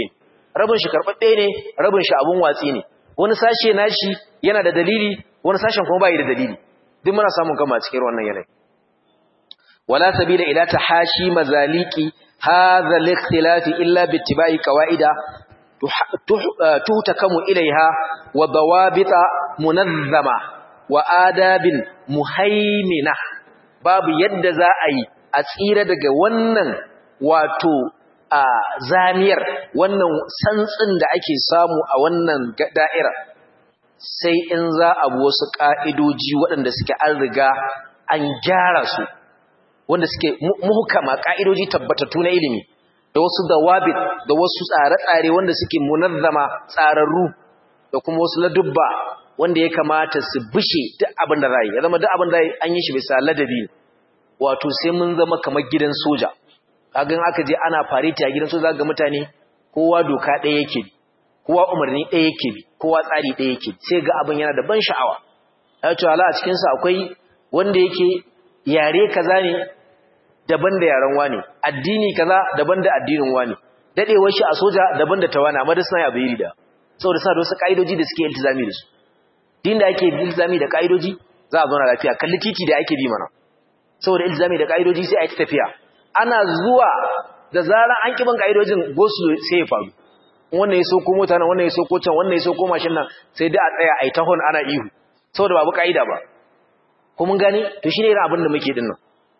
Speaker 1: rabin shi karɓaɓɓe ne rabin shi abun watsi ne wani sashe nashi yana da dalili wani sashen kuma bai da dalili duk muna samun kama cikin wannan yanayi wala sabila ila tahashi mazaliki hadha al-ikhtilaf illa bi ittiba'i qawaida tuhtakamu ilaiha wa dawabita munazzama wa adabin muhaimina babu yadda za a yi a tsira daga wannan wato a zamiyar wannan santsin da ake samu a wannan da'ira sai in za a bi wasu ƙa'idoji waɗanda suke an riga an gyara su wanda suke muhukama ƙa'idoji tabbatattu na ilimi da wasu dawabit da wasu tsare-tsare wanda suke munazzama tsararru da kuma wasu ladubba wanda ya kamata su bishe duk abin da za ya zama duk abin da an yi shi bisa ladabi wato sai mun zama kamar gidan soja kagan aka je ana fareti a gidan soja ga mutane kowa doka ɗaya yake bi kowa umarni ɗaya yake bi kowa tsari ɗaya yake sai ga abin yana da ban sha'awa ya ce hala a cikinsa akwai wanda yake yare kaza ne daban da yaren wani addini kaza daban da addinin wani dadewar shi a soja daban da ta wani amma da suna yabe iri da saboda sa da wasu ka'idoji da suke iltizami da su din da ake iltizami da ka'idoji za a zauna lafiya kalli titi da ake bi mana saboda iltizami da ka'idoji sai a yi tafiya ana zuwa da zarar an kiban ka'idojin gosulo sai ya faru wannan ya soko mota nan wannan ya soko can wannan ya soko mashin nan sai da a tsaya a yi tahon ana ihu saboda babu ka'ida ba ko mun gane to shine irin abin da muke dinnan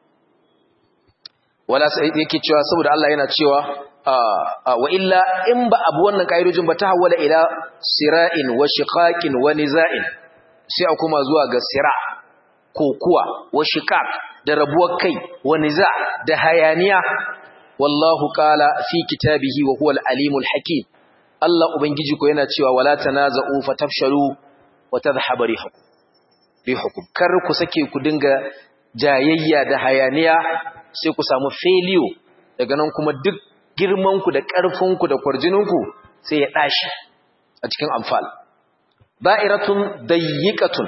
Speaker 1: wala sai yake cewa saboda Allah yana cewa wa illa in ba abu wannan kaidojin ba ta hawala ila sira'in wa shiqaqin wa niza'in sai a kuma zuwa ga sira kokuwa wa shiqaq da rabuwar kai wa niza' da hayaniya wallahu qala fi kitabihi wa huwal alimul hakim Allah ubangiji ko yana cewa wala tanaza'u fatafshalu wa tadhhabu rihukum rihukum kar ku sake ku dinga jayayya da hayaniya sai ku samu failure daga nan kuma duk girmanku da ƙarfinku da kwarjininku sai ya ɗashi a cikin amfal da'iratun dayyiqatun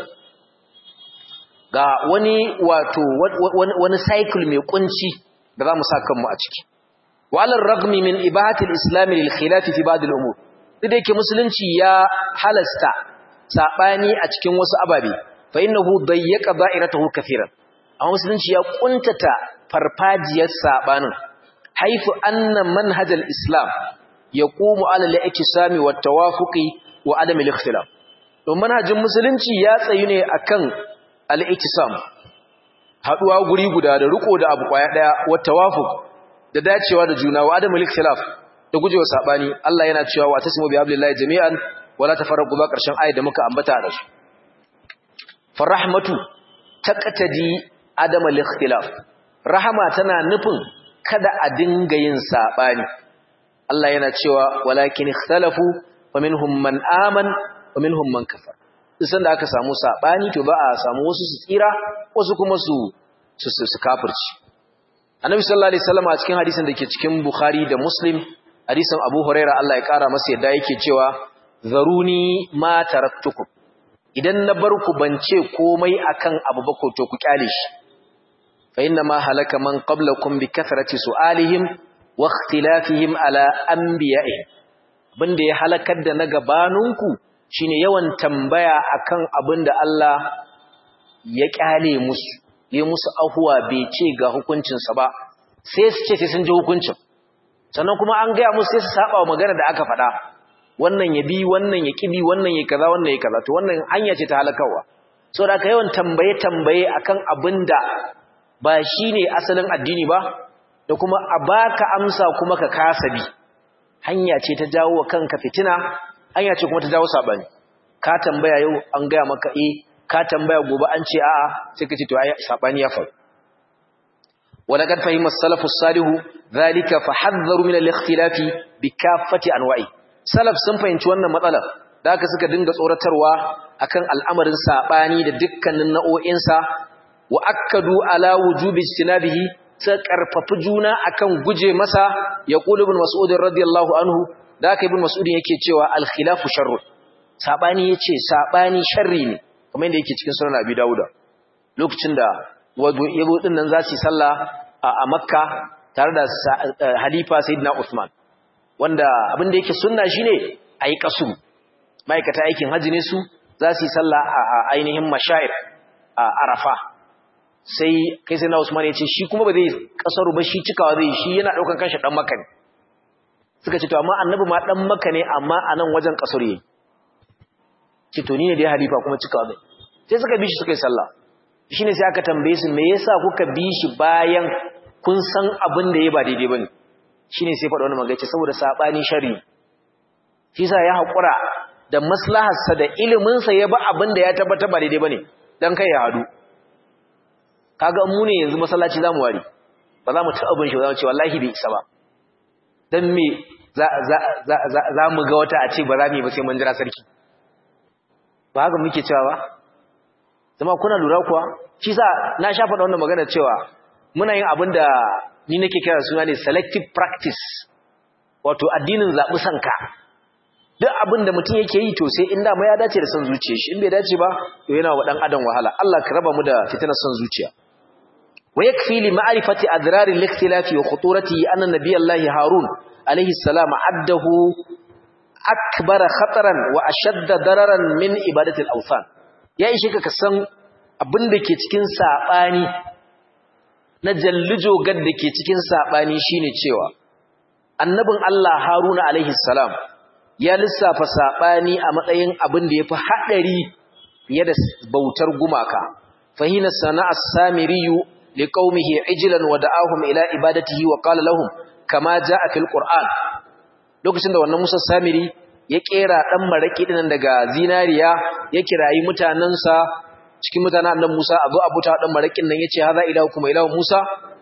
Speaker 1: ga wani wato wani cycle mai kunci da za mu sa kanmu a ciki walar ragmi min ibahatil islam lil khilaf fi ba'd al umur duk yake musulunci ya halasta sabani a cikin wasu ababe fa innahu dayyaqa da'iratahu kathiran amma musulunci ya kuntata farfajiyar sabanin haifu anna manhajal islam yaqumu ala al-iktisami wat tawafuqi wa adam al-ikhtilaf to manhajin musulunci ya tsayu ne akan al-iktisam haduwa guri guda da riko da abu kwaya daya wat tawafuq da dacewa da juna wa adam al-ikhtilaf da gujewa sabani Allah yana cewa wa tasmu bi hablillahi jami'an wala tafarraqu ba karshen ayat da muka ambata da su farahmatu taqtadi adam al-ikhtilaf rahama tana nufin kada a dinga yin sabani Allah yana cewa walakin ikhtalafu wa minhum man aman wa minhum man kafar isan da aka samu sabani to ba a samu wasu su tsira wasu kuma su su su kafirci Annabi sallallahu alaihi wasallam a cikin hadisin da ke cikin Bukhari da Muslim hadisin Abu Huraira Allah ya kara masa yadda yake cewa zaruni ma taraktukum idan na bar ku bance komai akan abu ba ko to ku kyale shi فإنما هلك من قبلكم بكثرة سؤالهم واختلافهم على أنبيائهم abinda ya halakar da na gabaninku shine yawan tambaya akan abinda Allah ya kyale musu ya musu ahuwa bai ce ga hukuncinsa ba sai su ce sai sun ji hukuncin sannan kuma an gaya musu sai su saba wa magana da aka faɗa wannan ya bi wannan ya kibi wannan ya kaza wannan ya kaza to wannan hanya ce ta halakawa saboda ka yawan tambaye tambaye akan abinda ba shi ne asalin addini ba da kuma a baka amsa kuma ka kasa bi hanya ce ta jawo wa kanka fitina hanya ce kuma ta jawo sabani ka tambaya yau an gaya maka eh ka tambaya gobe an ce a'a sai ka ce to ai sabani ya faru ولقد فهم السلف الصالح ذلك فحذروا من الاختلاف بكافة انواعه salaf sun fahimci wannan matsalar da aka suka dinga tsoratarwa akan al'amarin sabani da dukkanin nau'o'insa wa akkadu ala wujubi istinabihi sai karfafi juna akan guje masa ya qulu ibn mas'ud radiyallahu anhu da aka ibn mas'ud yake cewa al khilafu sharr sabani yace sabani sharri ne kamar yadda yake cikin sunan abi dauda lokacin da wado yabo din nan zasu sallah a makka tare da halifa sayyidina usman wanda abin da yake sunna shine ayi kasu ma'aikata aikin haji ne su za su yi sallah a ainihin mashair a arafa sai kai sai na usman ya ce shi kuma ba zai kasaru ba shi cikawa zai shi yana daukan kanshi dan maka ne suka ce to amma annabi ma dan maka ne amma a nan wajen kasaru yayi ce to ni ne dai halifa kuma cikawa zai sai suka bi shi suka yi sallah shine sai aka tambaye su me yasa kuka bi shi bayan kun san abin da ya ba daidai bane shine sai faɗa wannan magace saboda sabani shari shi sa ya hakura da maslaharsa da ilimin sa ya ba abin da ya tabbata ba daidai bane dan kai ya hadu kaga mu ne yanzu masallaci zamu ware ba za mu ta abin shi ba za mu ce wallahi bai isa ba dan me za za za za mu ga wata a ce ba za mu yi ba sai mun jira sarki ba haka muke cewa ba zama kuna lura kuwa shi sa na sha faɗa wannan magana cewa muna yin abin da ni nake kira suna ne selective practice wato addinin zaɓi sanka duk abin da mutum yake yi to sai in dama ya dace da son zuciya shi in bai dace ba to yana wa ɗan adam wahala Allah ka raba mu da fitinar son zuciya wa yakfi li ma'rifati adrari al-ikhtilafi wa khuturati anna nabiyallahi harun alayhi salam addahu akbara khataran wa ashadda dararan min ibadati al-awthan ya ishe ka san abin da ke cikin saɓani na jallijo gad da ke cikin saɓani shine cewa annabin Allah Haruna alaihi salam ya lissafa saɓani a matsayin abin da ya fi haɗari fiye da bautar gumaka fahina sana'a samiriyu li qaumihi ijlan wa da'ahum ila ibadatihi wa qala lahum kama ja'a fil qur'an lokacin da wannan Musa Samiri ya kera dan maraki dinan daga zinariya ya kirayi mutanansa cikin mutanen annabi Musa abu abuta dan marakin nan yace haza ilahu kuma ilahu Musa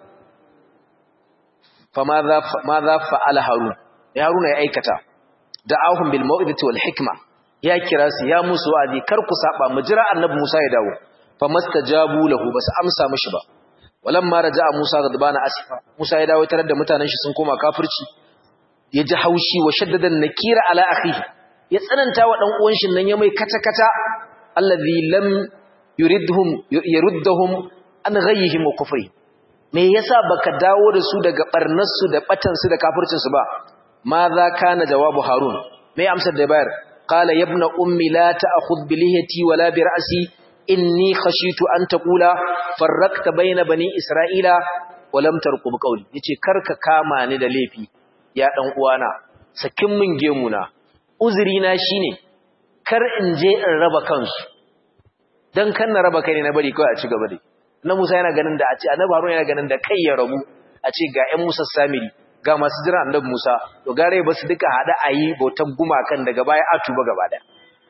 Speaker 1: fa madha madha fa'ala harun ya haruna ya aikata da'ahum bil mau'izati wal hikma ya kira su ya musu wa'azi kar ku saba mu jira annabi Musa ya dawo fa mastajabu lahu basu amsa mishi ba walamma raja'a Musa gadbana asifa Musa ya dawo tarar da mutanen shi sun koma kafirci ya ji haushi wa shaddadan nakira ala akhihi ya tsananta wa dan uwan shi nan ya mai kata kata allazi lam yuridhum yuruddahum an ghayyihim wa kufri me yasa baka dawo da su daga barnar su da batan su da kafircin su ba ma za kana jawabu harun me amsar da bayar qala ibna ummi la ta'khudh bi lihiyati wala bi ra'si inni khashitu an taqula farraqta bayna bani isra'ila wa lam tarqub qawli yace karka kama ni da laifi ya dan uwana sakin min gemuna uzuri na shine kar in je in raba kansu dan kan na raba kai ne na bari kawai a ci gaba dai na Musa yana ganin da a ce annabi Harun yana ganin da kai ya rabu a ce ga ƴan Musa Samiri ga masu jira annabi Musa to gare ba su duka hada ayi bautan gumakan daga baya a tuba gaba daya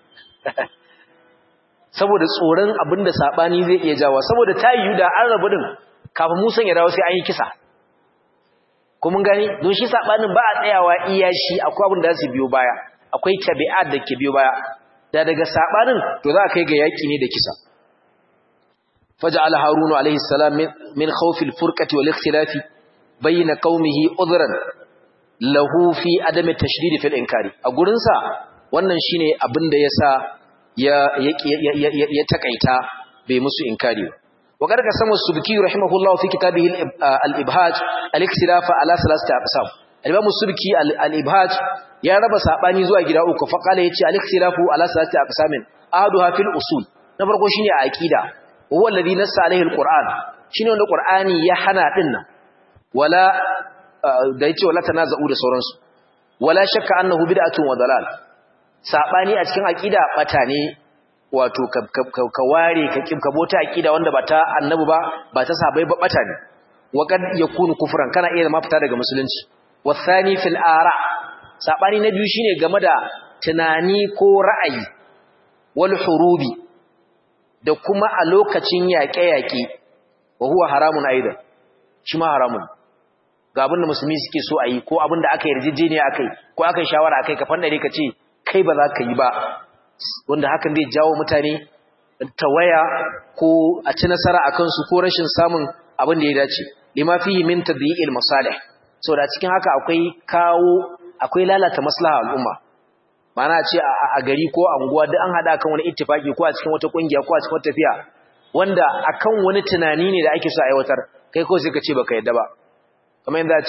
Speaker 1: saboda tsoron abinda sabani zai iya jawa saboda ta yiwu da an rabu din kafin Musa ya dawo sai an yi kisa ko mun gani don shi sabanin ba a tsayawa iya shi akwai abin da su biyo baya akwai tabi'at da ke biyo baya da daga sabanin to za a kai ga yaki ne da kisa faj'ala harunu alayhi salam min khawfi al-furqati wal ikhtilafi bayna qaumihi udhran lahu fi adam at-tashdid fi al-inkari a gurin sa wannan shine abin da yasa ya ya takaita bai musu inkari ba وقد قسم السبكي رحمه الله في كتابه الإبهاج الاختلاف على ثلاثة أقسام الإمام السبكي الإبهاج يا رب ساباني زوا غدا uku فقال يتي الاختلاف على ثلاثة أقسام أحدها في الأصول نفرقو شيني عقيدة هو الذي نص عليه القرآن shine wanda Qur'ani ya hana dinnan wala da yace wala tanaza'u da sauransu wala shakka annahu bid'atun wa dalal sabani a cikin aqida bata ne wato ka ware ka ka bota aqida wanda ba ta annabi ba ba ta sabai ba bata ne wa kad yakunu kufran kana iya zama fita daga musulunci wasani fil ara sabani na biyu shine game da tunani ko ra'ayi wal hurubi da kuma a lokacin yaƙe-yaƙe wa huwa haramun aidan shi ma haramun ga abin da musulmi suke so a yi ko abin da aka yarjejeniya akai ko aka yi shawara akai ka fandare ka ce kai ba za ka yi ba wanda hakan zai jawo mutane tawaya ko a ci nasara a kansu ko rashin samun abin da ya dace lima fihi min tadyi'il masalih saboda cikin haka akwai kawo akwai lalata maslaha al'umma mana ce a gari ko a unguwa duk an hada kan wani ittifaki ko a cikin wata kungiya ko a cikin wata tafiya wanda akan wani tunani ne da ake so a aiwatar kai ko sai ka ce baka yadda ba kamar yanda ce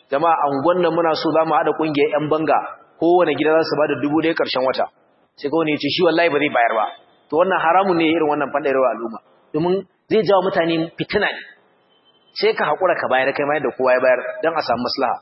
Speaker 1: jama'a angon nan muna so zamu hada kungiyar yan banga kowane gida za su bada dubu ɗaya karshen wata sai kawai ya ce shi wallahi ba zai bayar ba to wannan haramun ne irin wannan fandarewa al'umma domin zai jawo mutane fitina ne sai ka haƙura ka bayar kai ma yadda kowa ya bayar don a samu maslaha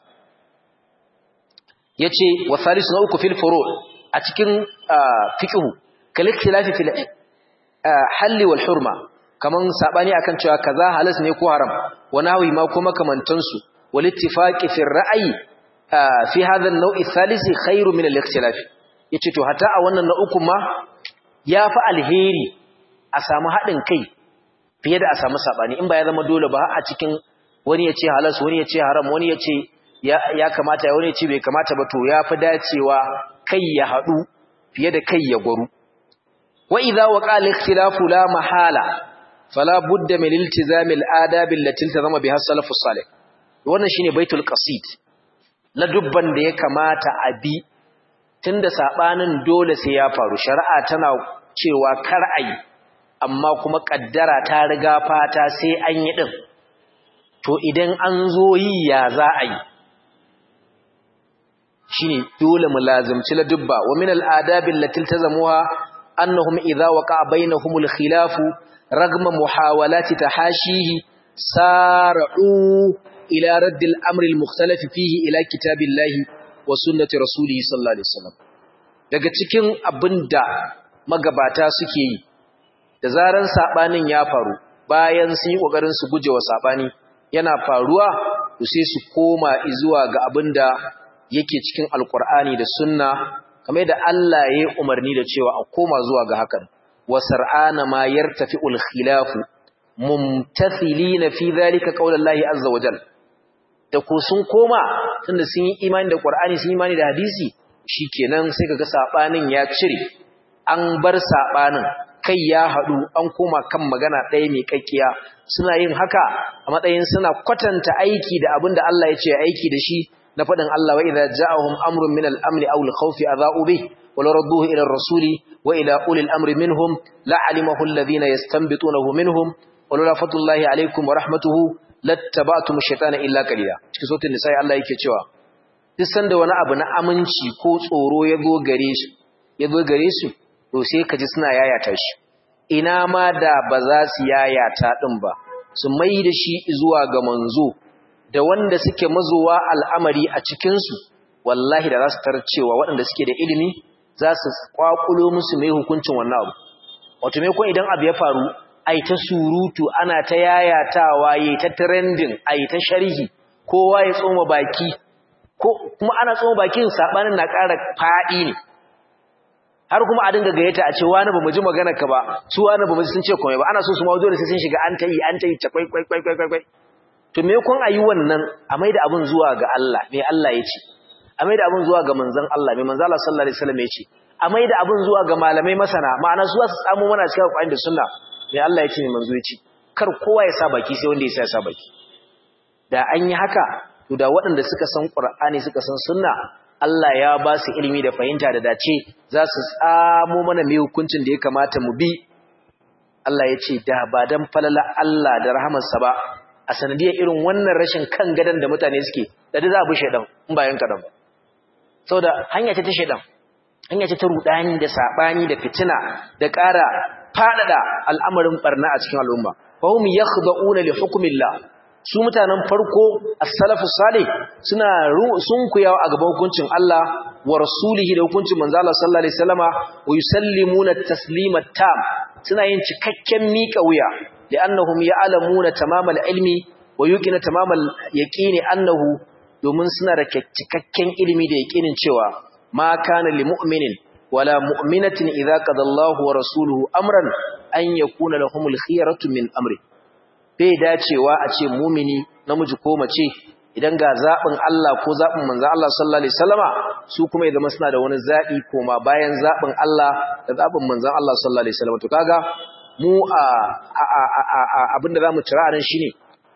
Speaker 1: yace wa salisu na uku fil furu a cikin fiqhu kal ikhtilafi fil halli wal hurma kaman sabani akan cewa kaza halas ne ko haram wa nahwi ma kuma kamantan su wal ittifaqi fi ra'yi fi hadha an-naw'i thalisi khairu min al-ikhtilaf yace to hatta a wannan na uku ma yafi alheri a samu hadin kai fiye da a samu sabani in ba ya zama dole ba a cikin wani ya ce halas wani ya ce haram wani ya ce ya kamata wani ya ce bai kamata ba to ya fi dacewa kai ya haɗu fiye da kai ya gwaru wa idza waqa al-ikhtilafu la mahala fala budda min iltizam al-adab allati iltazama biha as-salaf as-salih wannan shine baitul qasid la dubban da ya kamata a bi tunda sabanin dole sai ya faru shari'a tana cewa kar ayi amma kuma kaddara ta riga fata sai an yi din to idan an zo yi ya za a yi shine dole mu lazimci ladubba wa min al-adabi allati iltazamuha annahum idha waqa'a bainahum al-khilafu ragma muhawalati tahashihi sar'u ila radd al-amr al-mukhtalaf fihi ila kitabillahi wa sunnati rasulihi sallallahu alaihi wasallam daga cikin abinda magabata suke yi da zaran sabanin ya faru bayan sun yi kokarin su gujewa sabani yana faruwa to sai su koma zuwa ga abinda yake cikin alkur'ani da sunna kamar da Allah ya yi umarni da cewa a koma zuwa ga hakan wa sar'ana ma yartafi'ul khilafu mumtathilina fi dhalika qaulallahi azza wa jalla da ko sun koma tunda sun yi imani da qur'ani sun yi imani da hadisi shikenan sai kaga sabanin ya cire an bar sabanin kai ya hadu an koma kan magana ɗaya mai kakkiya suna yin haka a matsayin suna kwatanta aiki da abinda Allah ya ce aiki da shi na faɗin Allah wa idza ja'ahum amrun min al-amri aw al-khawfi adha'u bih wa law radduhu ila ar-rasuli wa ila ulil amri minhum la'alimahu alladhina yastanbitunahu minhum wa law fadlullahi alaykum wa rahmatuhu lattaba'tum ash-shaytana illa qalila cikin sautin nisa Allah yake cewa duk sanda wani abu na aminci ko tsoro ya zo gare su ya zo gare su to sai ka ji suna yayata shi ina ma da ba za su yayata din ba su mai da shi zuwa ga manzo da wanda suke mazowa al'amari a cikinsu wallahi da za su tarar cewa waɗanda suke da ilimi za su kwakulo musu mai hukuncin wannan abu wato mai kun idan abu ya faru ai ta surutu ana ta yayatawa yi ta trending ai ta sharhi kowa ya tsoma baki ko kuma ana tsoma bakin sabanin na ƙara faɗi ne har kuma a dinga gayyata a ce wani ba mu ji magana ka ba su wani ba mu sun ce komai ba ana so su ma dole sai sun shiga an ta yi an ta yi ta kwai kwai kwai kwai kwai to me kun ayi wannan a maida abun zuwa ga Allah me Allah ya ce a maida abun zuwa ga manzon Allah me manzon Allah sallallahu alaihi wasallam ya ce a maida abun zuwa ga malamai masana ma'ana su za su samu mana cikin Qur'ani da Sunna me Allah ya ce me manzo ya ce kar kowa ya sa baki sai wanda ya sa baki da an yi haka to da waɗanda suka san Qur'ani suka san Sunna Allah ya ba su ilimi da fahimta da dace za su tsamo mana mai hukuncin da ya kamata mu bi Allah ya ce da ba dan falala Allah da rahamarsa ba a sanadiyar irin wannan rashin kan gadon da mutane suke da za a bi shaidan in bayan kadan ba saboda hanya ce ta shaidan hanya ce ta rudani da sabani da fitina da ƙara fadada al'amarin barna a cikin al'umma fa hum yakhda'una li hukmillah su mutanen farko as-salafus salih suna sunkuyawa a gaban hukuncin Allah wa rasulihi da hukuncin manzo Allah sallallahu alaihi wasallama wa yusallimuna taslima tam suna yin cikakken miƙa wuya li'annahum ya'lamuna tamamal ilmi wa yuqina tamamal yaqini annahu domin suna da cikakken ilimi da yaqinin cewa ma kana lil mu'minin wala mu'minatin idza qada Allahu wa rasuluhu amran an yakuna lahumul khiyaratu min amri bai dacewa a ce mumini namiji ko mace idan ga zaɓin Allah ko zaɓin manzan Allah sallallahu Alaihi wasallama su kuma ya zama suna da wani zaɓi koma bayan zaɓin Allah da zaɓin manzan Allah sallallahu Alaihi wasallama to kaga mu abinda za mu cira a nan shi ne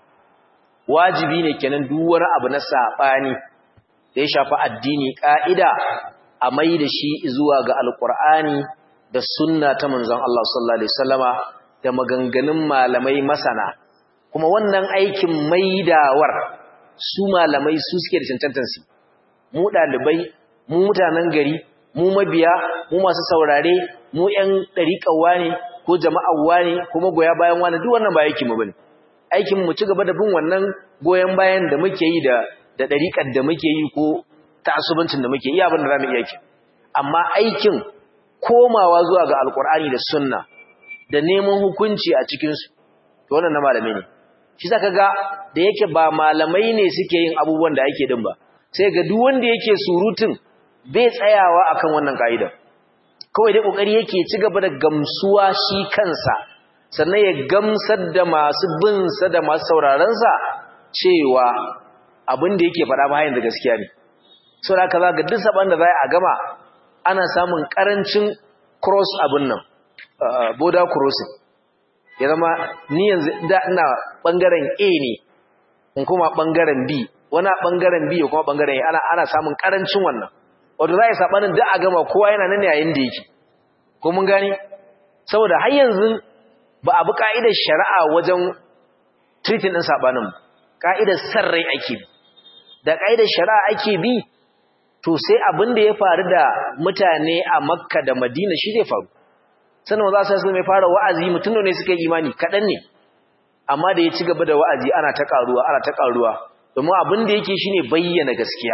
Speaker 1: wajibi ne kenan duk wani abu na saɓani da ya shafi addini ƙa'ida a mai da shi zuwa ga alƙur'ani da sunna ta manzan Allah sallallahu Alaihi wasallama da maganganun malamai masana kuma wannan aikin maidawar su malamai su suke da cancantar su mu ɗalibai mu mutanen gari mu mabiya mu masu saurare mu ƴan ɗariƙawa ne ko jama'awa ne kuma goya bayan wani duk wannan ba aikin mu bane aikin mu ci gaba da bin wannan goyen bayan da muke yi da da ɗariƙar da muke yi ko ta'assubancin da muke yi abin da zamu iya ki amma aikin komawa zuwa ga alkur'ani da sunna da neman hukunci a cikin su to wannan na malamai ne shi zaka ga da yake ba malamai ne suke yin abubuwan da ake din ba sai ga duk wanda yake surutun bai tsayawa akan wannan kaida kawai dai kokari yake ci gaba da gamsuwa shi kansa sannan ya gamsar da masu bin sa da masu sauraron sa cewa abin da yake faɗa bayan da gaskiya ne saboda haka zaka duk saban da za a gama ana samun karancin cross abin nan border crossing ya zama ni yanzu da ina bangaren A ne in kuma bangaren B wani bangaren B kuma bangaren A ana ana samun karancin wannan wato za a yi sabanin da a gama kowa yana nan yayin da yake ko mun gani saboda har yanzu ba a bi ka'idar shari'a wajen treating din sabanin ka'idar sarrai ake bi da ka'idar shari'a ake bi to sai abin da ya faru da mutane a Makka da Madina shi zai faru sannan za su mai fara wa'azi mutum ne suka yi imani kaɗan ne amma da ya ci gaba da wa'azi ana ta ƙaruwa ana ta ƙaruwa domin abin da yake shine bayyana gaskiya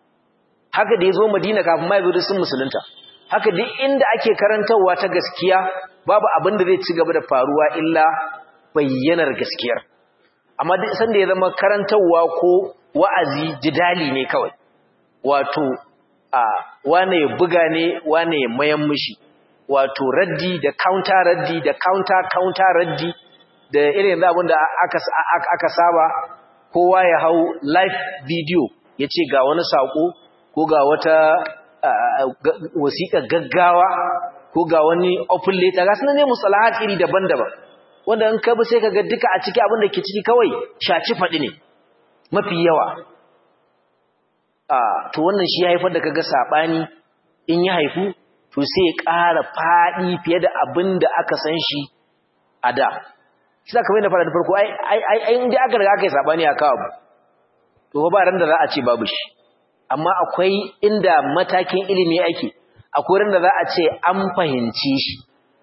Speaker 1: haka da ya zo madina kafin ma ya zo da sun musulunta haka duk inda ake karantarwa ta gaskiya babu abin da zai ci gaba da faruwa illa bayyanar gaskiyar amma duk sanda ya zama karantarwa ko wa'azi jidali ne kawai wato a wane ya buga ne wane ya mayan mishi wato raddi da counter raddi da counter counter raddi da irin da abin da aka aka saba kowa ya hau live video ya ce ga wani sako ko ga wata wasiƙa gaggawa ko ga wani open letter ga sunan ne musalahat iri daban-daban wanda in ka bi sai ka ga duka a ciki abin da ke ciki kawai shaci faɗi ne mafi yawa to wannan shi ya haifar da kaga saɓani in ya haifu to sai ya ƙara faɗi fiye da abin da aka san shi a da shi za ka bai da fara da farko ai inda aka riga aka yi saɓani a kawo to ba ran da za a ce babu shi amma akwai inda matakin ilimi ake akwai ran da za a ce an fahimci shi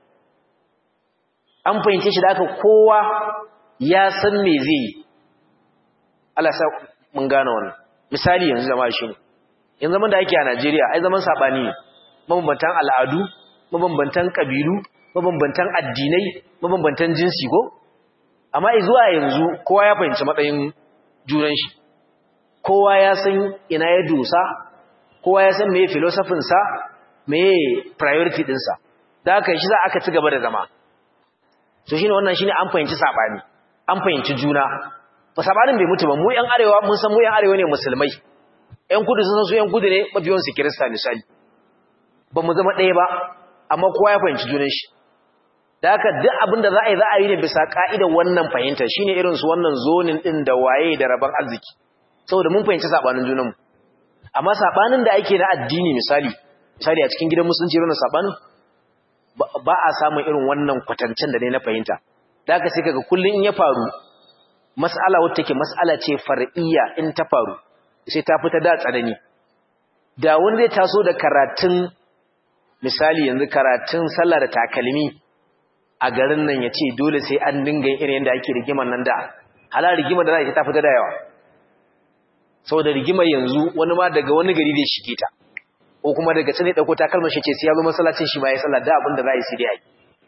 Speaker 1: an fahimci shi da aka kowa ya san me zai yi Allah sa mun gane wannan misali yanzu zama shi ne yanzu zaman da ake a Najeriya ai zaman saɓani ne mabambantan al'adu, mabambantan ƙabilu, mabambantan addinai, mabambantan jinsi ko? Amma zuwa yanzu kowa ya fahimci matsayin junan shi, kowa ya san ina ya dosa, kowa ya san meye filosofinsa, meye priority ɗinsa, da aka shi za aka ci gaba da zama. So shi ne wannan shi ne an fahimci saɓani, an fahimci juna. Ba saɓanin bai mutu ba, mu ‘yan arewa mun san mu ‘yan arewa ne musulmai, ‘yan kudu sun san su ‘yan kudu ne mafiyansu kirista misali. ba mu zama ɗaya ba amma kowa ya fahimci junan shi da haka duk abin da za a yi za a yi ne bisa ƙa'idar wannan fahimta shine irin su wannan zonin ɗin da waye da rabon arziki saboda mun fahimci saɓanin junanmu amma saɓanin da ake na addini misali misali a cikin gidan musulunci irin saɓanin ba a samun irin wannan kwatancen da ne na fahimta da haka sai kaga kullum in ya faru mas'ala wacce take mas'ala ce far'iyya in ta faru sai ta fita da tsanani da wani zai taso da karatun misali yanzu karatun sallah da takalmi a garin nan ya ce dole sai an dinga irin yadda ake rigimar nan da halar rigimar da za a ta fita da yawa saboda rigimar yanzu wani ma daga wani gari zai shige ta ko kuma daga can ya ɗauko takalmar shi ce sai ya zo masallacin shi ma ya sallah da abin da za a yi sai dai a yi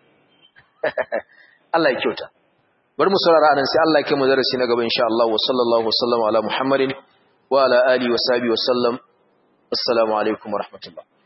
Speaker 1: Allah ya kyauta bari mu saurara anan sai Allah ya kai mu darasi na gaba insha Allah wa sallallahu wa sallama ala Muhammadin wa ala alihi wa sahbihi wa sallam assalamu alaikum wa rahmatullah